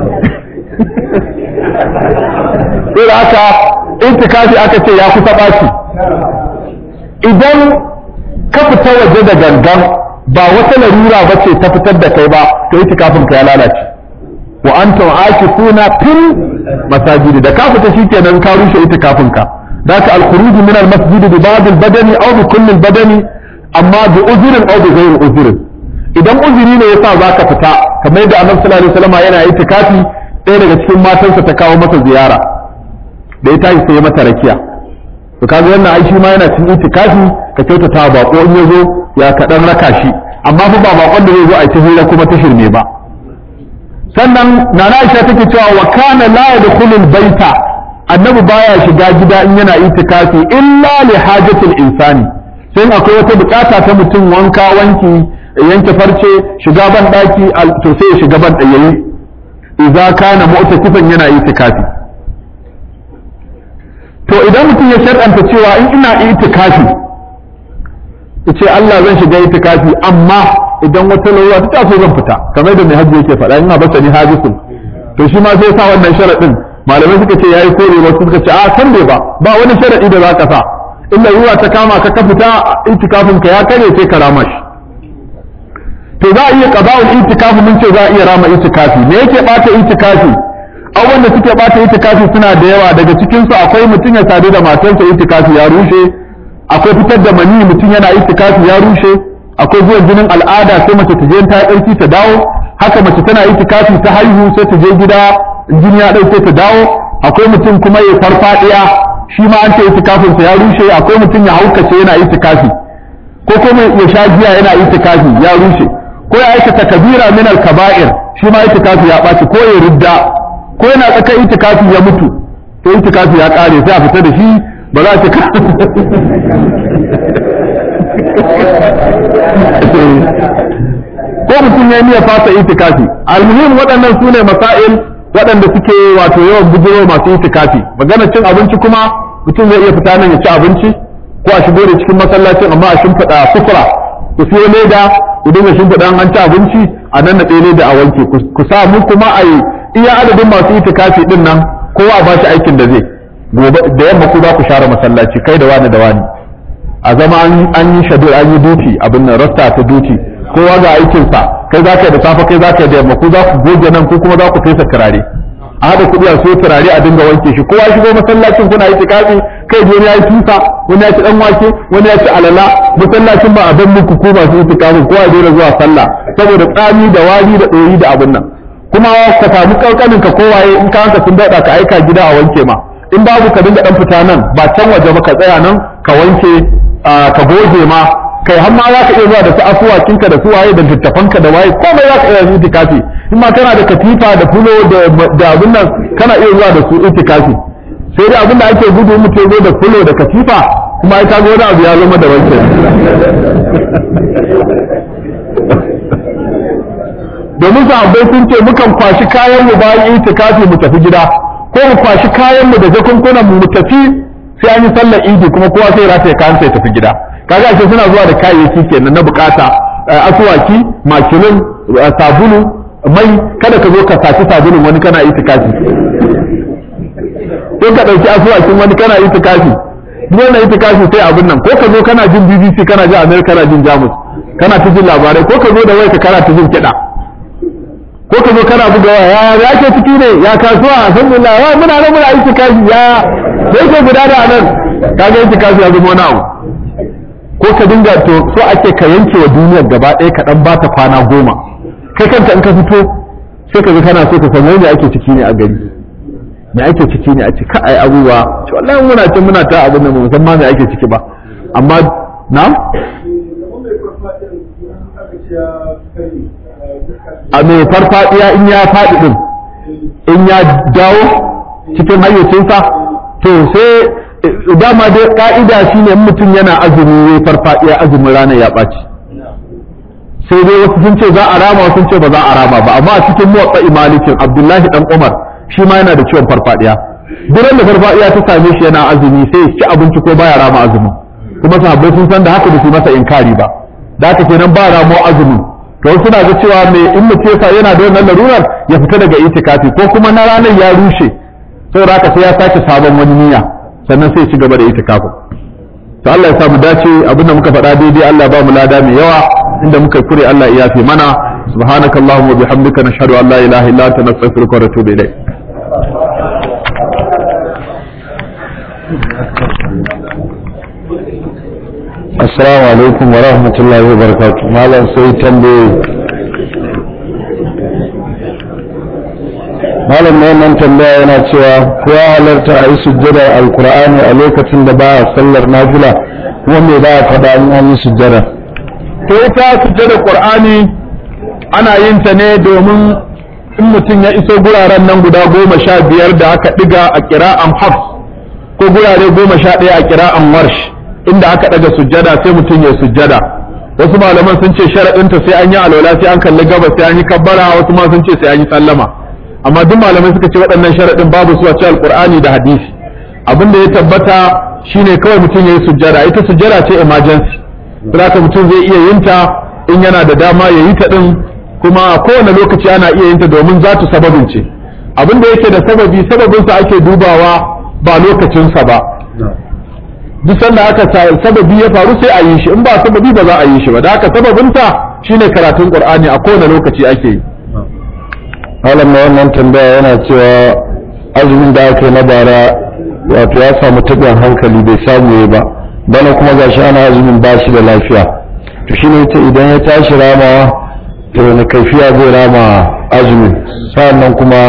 sai haka intikafi aka ce ya kusa ɓaci idan ka fita waje da gangan ba wata larura ba ce ta fitar da kai ba to itikafin ka ya lalace wa antum akifuna fil masajid da ka fita shikenan ka rushe itikafin ka daka al khuruj min al masjid bi ba'd al badani aw bi kulli al badani amma bi uzrin aw bi ghayri uzrin idan uzuri ne yasa zaka fita kamar yadda annabi sallallahu alaihi wasallam yana itikafi ɗaya daga cikin matansa ta kawo masa ziyara da ya tashi sai ya mata rakiya to kaga wannan ai shi ma yana cikin itikafi ka kyautata bako in yazo ya kaɗan raka shi amma fa ba bakon da zai zo a ci hira kuma ta shirme ba sannan nana Aisha take cewa wa kana la yadkhulul baita annabi baya shiga gida in yana itikafi illa li hajatil insani sai akwai wata bukata ta mutum wanka wanki yanke farce shiga ban daki to sai ya shiga ban yayi idza kana mu'takifan yana itikafi to idan mutum ya shar'anta cewa in ina itikafi yace Allah zan shiga itikafi amma idan wata lauwa ta taso zan fita kamar da mai hajji yake faɗa ina basa ni hajisun to shi ma sai sa wannan sharadin malamai suka ce yayi kore wasu suka ce a san bai ba ba wani sharadi da zaka sa illa ruwa ta kama ka ka fita itikafin ka ya kare sai ka rama shi to za a iya qada'ul itikafi mun ce za a iya rama itikafi me yake bata itikafi abubuwan da suke bata itikafi suna da yawa daga cikin su akwai mutum ya sadu da matarsa itikafi ya rushe akwai fitar da mani mutum yana itikafi ya rushe akwai zuwan jinin al'ada sai mace ta je ta ɗauki ta dawo haka mace tana itikafi ta haihu sai ta je gida jini ya ɗauke ta dawo akwai mutum kuma ya farfadiya shi ma an ce itikafin sa ya rushe akwai mutum ya haukace yana itikafi ko kuma ya sha giya yana itikafi ya rushe ko ya aikata kabira min al-kaba'ir shi ma itikafi ya ɓaci ko ya ridda ko yana tsaka itikafi ya mutu to itikafi ya ƙare sai a fita da shi ba za ta ko mutum ya niyya fasa itikafi almuhim waɗannan su ne masail waɗanda suke wato yawan bujiro masu itikafi magana cin abinci kuma mutum zai iya fita nan ya ci abinci ko a shigo da cikin masallacin amma a shimfiɗa sufura ku siyo leda ku dinga shimfiɗa an ci abinci a nan na ɗaya leda a wanke ku sa mu kuma a yi iya adadin masu itikafi ɗin nan kowa a ba shi aikin da zai gobe da yamma ku za ku share masallaci kai da wani da wani a zama an yi shadur an yi duti abin nan rasta ta duti kowa ga aikinsa kai za ka yi da safe kai za ka yi da yamma ku za ku goge nan ko kuma za ku fesa turare a haɗa kuɗi a so turare a dinga wanke shi kowa shigo masallacin kuna yi tikafi kai wani ya yi tusa wani ya ci dan wake wani ya ci alala masallacin ba a ban muku ko masu yi tikafin kowa ya daina zuwa sallah saboda tsami da wari da ɗoyi da abin nan kuma ka samu kankanin ka kowaye in ka hanka sun daɗa ka aika gida a wanke ma in babu ka dinga dan fita nan ba can waje ba ka tsaya nan ka wanke ka goge ma kai har ma za ka iya zuwa da su afuwakinka da su waye da littafanka da waye komai za ka iya zuwa itikafi in ma kana da katifa da fulo da abin nan kana iya zuwa da su itikafi sai dai abin da ake gudu mutum zo da fulo da katifa kuma ai kaga wani abu ya zama da wanke domin sahabbai sun ce mukan kwashi kayan mu bayan itikafi mu tafi gida ko mu kwashi kayan mu da jakunkunan mu mu tafi sai an yi sallar idi kuma kowa sai rataye kayan sai tafi gida kaga ashe suna zuwa da kayayyaki kenan na bukata asuwaki makilin sabulu mai kada ka zo ka saci sabulun wani kana itikafi ko ka dauki asuwakin wani kana itikafi duk wannan itikafi sai abin nan ko ka zo kana jin BBC kana jin America kana jin Jamus kana ta jin labarai ko ka zo da wayarka kana ta jin kiɗa ko ka zo kana buga waya ya ya ke ciki ne ya kasuwa alhamdulillah ya muna nan muna itikafi ya sai ke guda da nan kaga itikafi ya zama wani abu ko ka dinga to so ake ka yanke wa duniyar gaba ɗaya ka dan ba ta kwana goma kai kanka in ka fito sai ka ga kana so ka san me ake ciki ne a gari me ake ciki ne a ciki ai abubuwa to wallahi muna cin muna ta abin nan mu san ma me ake ciki ba amma na a mai farfadiya in ya faɗi din in ya dawo cikin hayyacinsa to sai dama dai ka'ida shine in mutum yana azumi ya farfadiya azumin ranar ya ɓaci sai dai wasu sun ce za a rama wasu sun ce ba za a rama ba amma a cikin muwatsa imalikin abdullahi dan umar shi ma yana da ciwon farfadiya duk da farfadiya ta same shi yana azumi sai ya ci abinci ko baya rama azumin kuma sahabbai sun san da haka ba su masa inkari ba da haka kenan ba ramo azumin to suna ga cewa mai in mutum yana da wannan larurar ya fita daga itikafi ko kuma na ranar ya rushe saboda haka sai ya sake sabon wani niyya sannan sai ya ci gaba da itikafin to Allah ya samu dace abinda muka faɗa daidai Allah ba mu lada mai yawa inda muka kure Allah ya yafe mana subhanakallahumma wa bihamdika nashhadu an la ilaha illa anta nastaghfiruka wa natubu ilayk assalamu alaikum wa rahmatullahi wa barakatuh malam sai tambaye malam mai nan tambaya yana cewa ko ya halarta a yi sujjada alkur'ani a lokacin da ba a sallar nafila kuma me ba a faɗa in an yi sujjada to ita sujjada qur'ani ana yin ta ne domin in mutum ya iso guraren nan guda goma sha biyar da aka ɗiga a kira'an hafs ko gurare goma sha ɗaya a kira'an warsh inda aka ɗaga sujjada sai mutum ya sujjada wasu malaman sun ce sharaɗinta sai an yi alwala sai an kalli gaba sai an yi kabbara wasu ma sun ce sai an yi sallama amma duk malamai suka ce waɗannan sharaɗin babu su a cikin alƙur'ani da hadisi abin da ya tabbata shine kawai mutum ya yi sujjada ita sujjada ce emergency saboda mutum zai iya yin ta in yana da dama ya yi ta ɗin kuma a kowane lokaci ana iya yin ta domin za ta sababin ce abin da yake da sababi sababinsa ake dubawa ba lokacinsa ba duk sanda aka sababi ya faru sai a yi shi in ba sababi ba za a yi shi ba da haka sababinsa shine karatun qur'ani a kowane lokaci ake yi malam mai wannan tambaya yana cewa azumin da aka yi na bara wato ya samu taɓin hankali bai samu ya ba bana kuma gashi ana azumin ba shi da lafiya to shine yace idan ya tashi ramawa to wani kaifiya zai rama azumin sa'annan kuma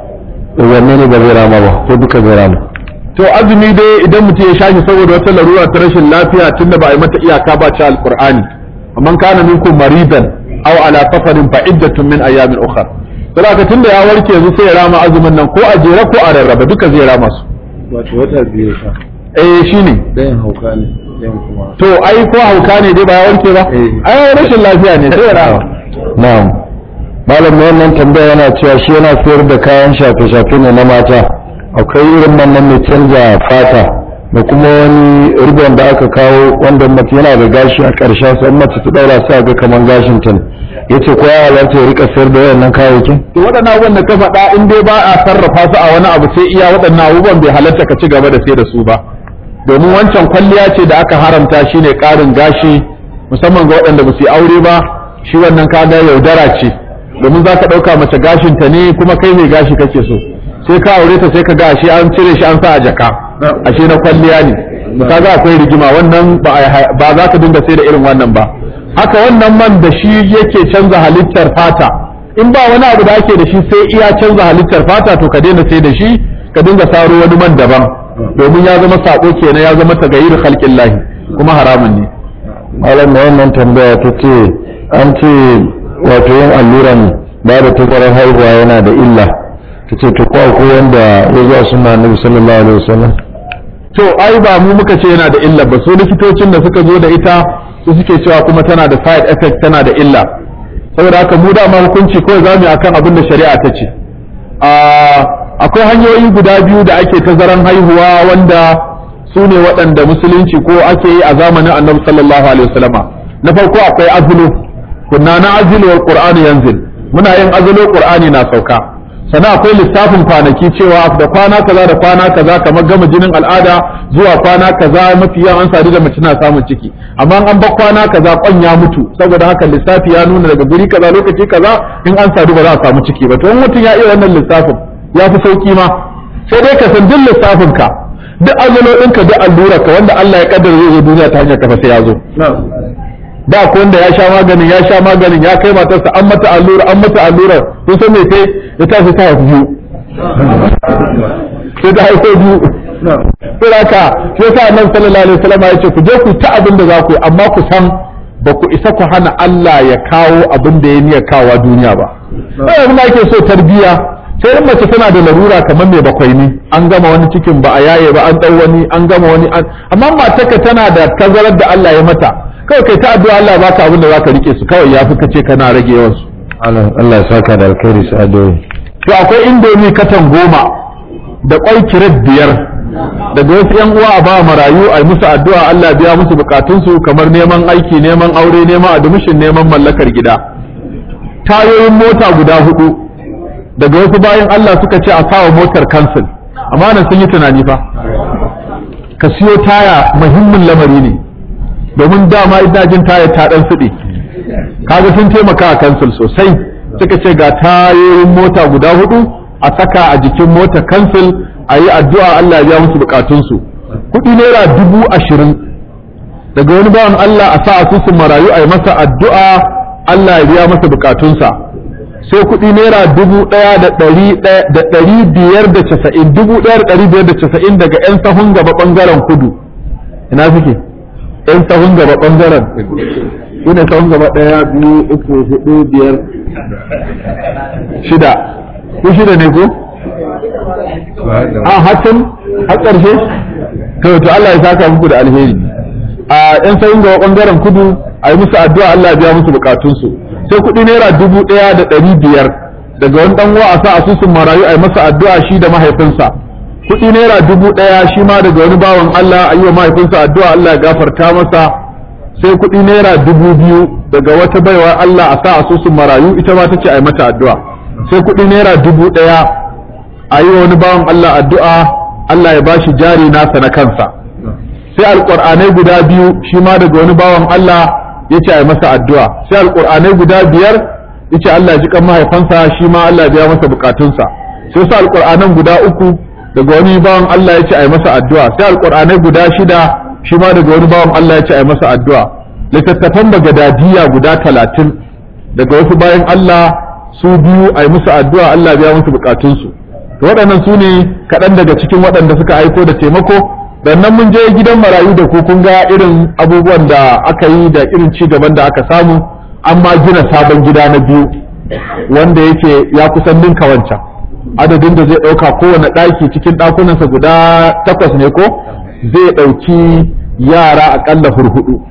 wanne ne ba zai rama ba ko duka zai rama to azumi dai idan mutum ya shashi saboda wata larura ta rashin lafiya tunda ba a yi mata iyaka ba ci alqur'ani amman kana minkum maridan aw ala safarin fa iddatun min ayamin ukhra saboda tunda ya warke yanzu sai ya rama azumin nan ko a jere ko a rarraba duka zai rama su wato wata biyu sa eh shine dayan hauka ne dayan kuma to ai ko hauka ne dai ba ya warke ba Eh. ai rashin lafiya ne sai ya rama na'am malam mai wannan tambaya yana cewa shi yana sayar da kayan shafe-shafe ne na mata akwai irin nan mai canza fata da kuma wani ribon da aka kawo wanda mace yana da gashi a ƙarshen sa in mace ta daura sai ga kaman gashin ta ne yace ko ya halarta ya rika sayar da wayannan kayayyakin to waɗannan abubuwan da ka faɗa in dai ba a sarrafa su a wani abu sai iya waɗannan abubuwan bai halatta ka ci gaba da sai da su ba domin wancan kwalliya ce da aka haramta shine ƙarin gashi musamman ga waɗanda ba su yi aure ba shi wannan kaga yaudara ce domin za ka ɗauka mace gashinta ne kuma kai mai gashi kake so sai ka aure ta sai ka ga ashe an cire shi an sa a jaka ashe na kwalliya ne kaga akwai rigima wannan ba a- ba za ka dinga sai da irin wannan ba haka wannan man da shi yake canza halittar fata in ba wani abu da ake da shi sai iya canza halittar fata to ka daina sai da shi ka dinga saro wani man daban domin ya zama sako kenan ya zama tagayyir khalqin lahi kuma haramun ne malam mai wannan tambaya ta ce an ce wato yin alluran ba da tazarar haihuwa yana da illa ta ce to ko akwai wanda ya zuwa suna annabi sallallahu alaihi wasallam to ai ba mu muka ce yana da illa ba su likitocin da suka zo da ita su suke cewa kuma tana da side effect tana da illa saboda haka mu dama hukunci kawai zamu yi akan abin da shari'a ta ce Ah, akwai hanyoyi guda biyu da ake tazaran haihuwa wanda su ne waɗanda musulunci ko ake yi a zamanin annabi sallallahu alaihi wasallama na farko akwai azulu kunna na azulu wal qur'anu yanzil muna yin azulu qur'ani na sauka sannan akwai lissafin kwanaki cewa da kwana kaza da kwana kaza kamar gama jinin al'ada zuwa kwana kaza mafi yawan an sadu da mace na samun ciki amma an bar kwana kaza kwan ya mutu saboda haka lissafi ya nuna daga guri kaza lokaci kaza in an sadu ba za a samu ciki ba to in mutum ya iya wannan lissafin ya fi sauki ma sai dai ka san duk lissafin ka duk azulo ɗinka duk allura ka wanda Allah ya kaddara zai zo duniya ta hanyar kafa sai ya zo da ko wanda ya sha maganin ya sha maganin ya kai matarsa an mata allura an mata allura kun san me sai ya tashi ta haifu biyu sai ta haifo biyu sai haka shi yasa annabi sallallahu alaihi wasallam ya ce ku je ku ta abin da za ku yi amma ku san ba ku isa ku hana Allah ya kawo abin da ya niyyar kawo duniya ba sai abin da ake so tarbiya sai in mace tana da larura kamar mai bakwai ne an gama wani cikin ba a yaye ba an dau wani an gama wani an amma matarka tana da tazarar da Allah ya mata kawai kai ta addu'a Allah baka abin da zaka rike su kawai yafi kace kana rage yawan su Allah Allah ya saka da alkhairi su adoyi to akwai indomi katan goma da kwai kiret biyar daga wasu yan uwa a ba marayu a yi musu addu'a Allah biya musu bukatunsu kamar neman aiki neman aure neman admission neman mallakar gida tayoyin mota guda hudu daga wasu bayan Allah suka ce a sawa motar kansil amma nan sun yi tunani fa ka siyo taya muhimmin lamari ne domin dama ina jin taya ta dan suɗe kaga sun taimaka a kansil sosai suka ce ga tayoyin mota guda hudu a saka a jikin mota kansil a yi addu'a Allah ya biya musu bukatunsu kuɗi naira dubu ashirin daga wani bawan Allah a sa asusun marayu a yi masa addu'a Allah ya biya masa bukatunsa sai kuɗi naira dubu ɗaya da ɗari da ɗari biyar da casa'in dubu ɗaya da ɗari biyar da casa'in daga 'yan sahun gaba ɓangaren kudu ina suke 'yan sahun gaba ɓangaren su ne sahun gaba ɗaya biyu uku hudu biyar shida ku shida ne ko a hakan har ƙarshe to to Allah ya saka muku da alheri a 'yan sahun gaba ɓangaren kudu a yi musu addu'a Allah ya biya musu bukatunsu sai kuɗi naira dubu ɗaya da ɗari biyar daga wani ɗan a sa asusun marayu a yi masa addu'a shi da mahaifinsa kuɗi naira dubu ɗaya shi ma daga wani bawan Allah a yi wa mahaifinsa addu'a Allah ya gafarta masa sai kuɗi naira dubu biyu daga wata baiwa Allah a sa asusun marayu ita ma ta ce a yi mata addu'a sai kuɗi naira dubu ɗaya a yi wa wani bawan Allah addu'a Allah ya bashi jari nasa na kansa sai alƙur'anai guda biyu shi ma daga wani bawan Allah ya ce a yi masa addu'a sai alƙur'anai guda biyar ya ce Allah ya ji kan mahaifansa shi ma Allah ya biya masa bukatunsa sai su alƙur'anan guda uku daga wani bawan Allah ya ce a yi masa addu'a sai alƙur'anai guda shida shi ma daga wani bawan Allah ya ce a yi masa addu'a littattafan bagadadiya guda talatin daga wasu bayan Allah su biyu a yi musu addu'a Allah ya biya musu bukatunsu to waɗannan su ne kaɗan daga cikin waɗanda suka aiko da taimako sannan mun je gidan marayu da ku kun ga irin abubuwan da aka yi da irin ci gaban da aka samu amma gina sabon gida na biyu wanda yake ya kusan ninka wancan adadin da zai ɗauka kowane ɗaki cikin ɗakunansa guda takwas ne ko zai ɗauki yara aƙalla hurhudu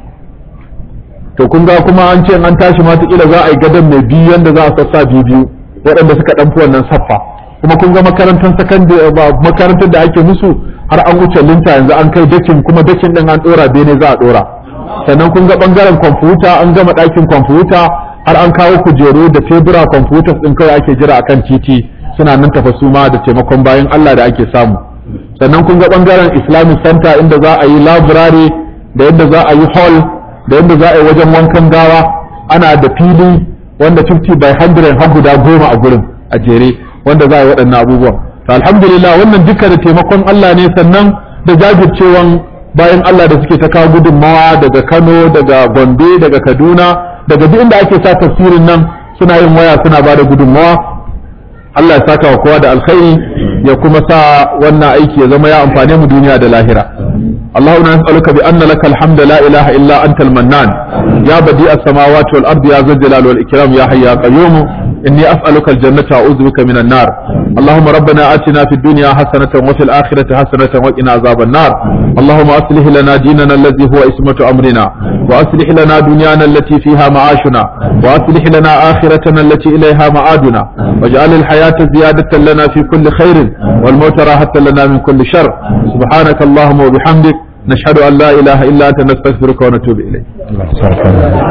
to kun ga kuma an ce an tashi ma za a yi gadon mai biyu yanda za a sassa biyu biyu waɗanda suka ɗanfi wannan saffa kuma kun ga makarantar sakandare makarantar da ake musu har an wuce linta yanzu an kai dakin kuma dakin din an dora bene za a dora sannan kun ga bangaren kwamfuta an gama ɗakin kwamfuta har an kawo kujeru da tebura kwamfuta din kawai ake jira akan titi suna nan tafa su ma da taimakon bayan Allah da ake samu sannan kun ga bangaren islamic center inda za a yi library da yadda za a yi hall da yadda za a yi wajen wankan gawa ana da fili wanda 50 by 100 har guda goma a gurin a jere wanda za a yi waɗannan abubuwan to alhamdulillah wannan duka da taimakon Allah ne sannan da jajircewan bayan Allah da suke ta kawo gudunmawa daga Kano daga Gombe daga Kaduna daga duk inda ake sa tafsirin nan suna yin waya suna ba da gudunmawa Allah ya saka wa kowa da alkhairi ya kuma sa wannan aiki ya zama ya amfane mu duniya da lahira اللهم نسألك بأن لك الحمد لا إله إلا أنت المنان يا بديع السماوات والأرض يا ذا الجلال والإكرام يا حي يا قيوم إني أسألك الجنة وأعوذ بك من النار اللهم ربنا آتنا في الدنيا حسنة وفي الآخرة حسنة وقنا عذاب النار اللهم أصلح لنا ديننا الذي هو اسمة أمرنا وأصلح لنا دنيانا التي فيها معاشنا وأصلح لنا آخرتنا التي إليها معادنا واجعل الحياة زيادة لنا في كل خير والموت راحة لنا من كل شر سبحانك اللهم وبحمدك نشهد أن لا إله إلا أنت نستغفرك ونتوب إليك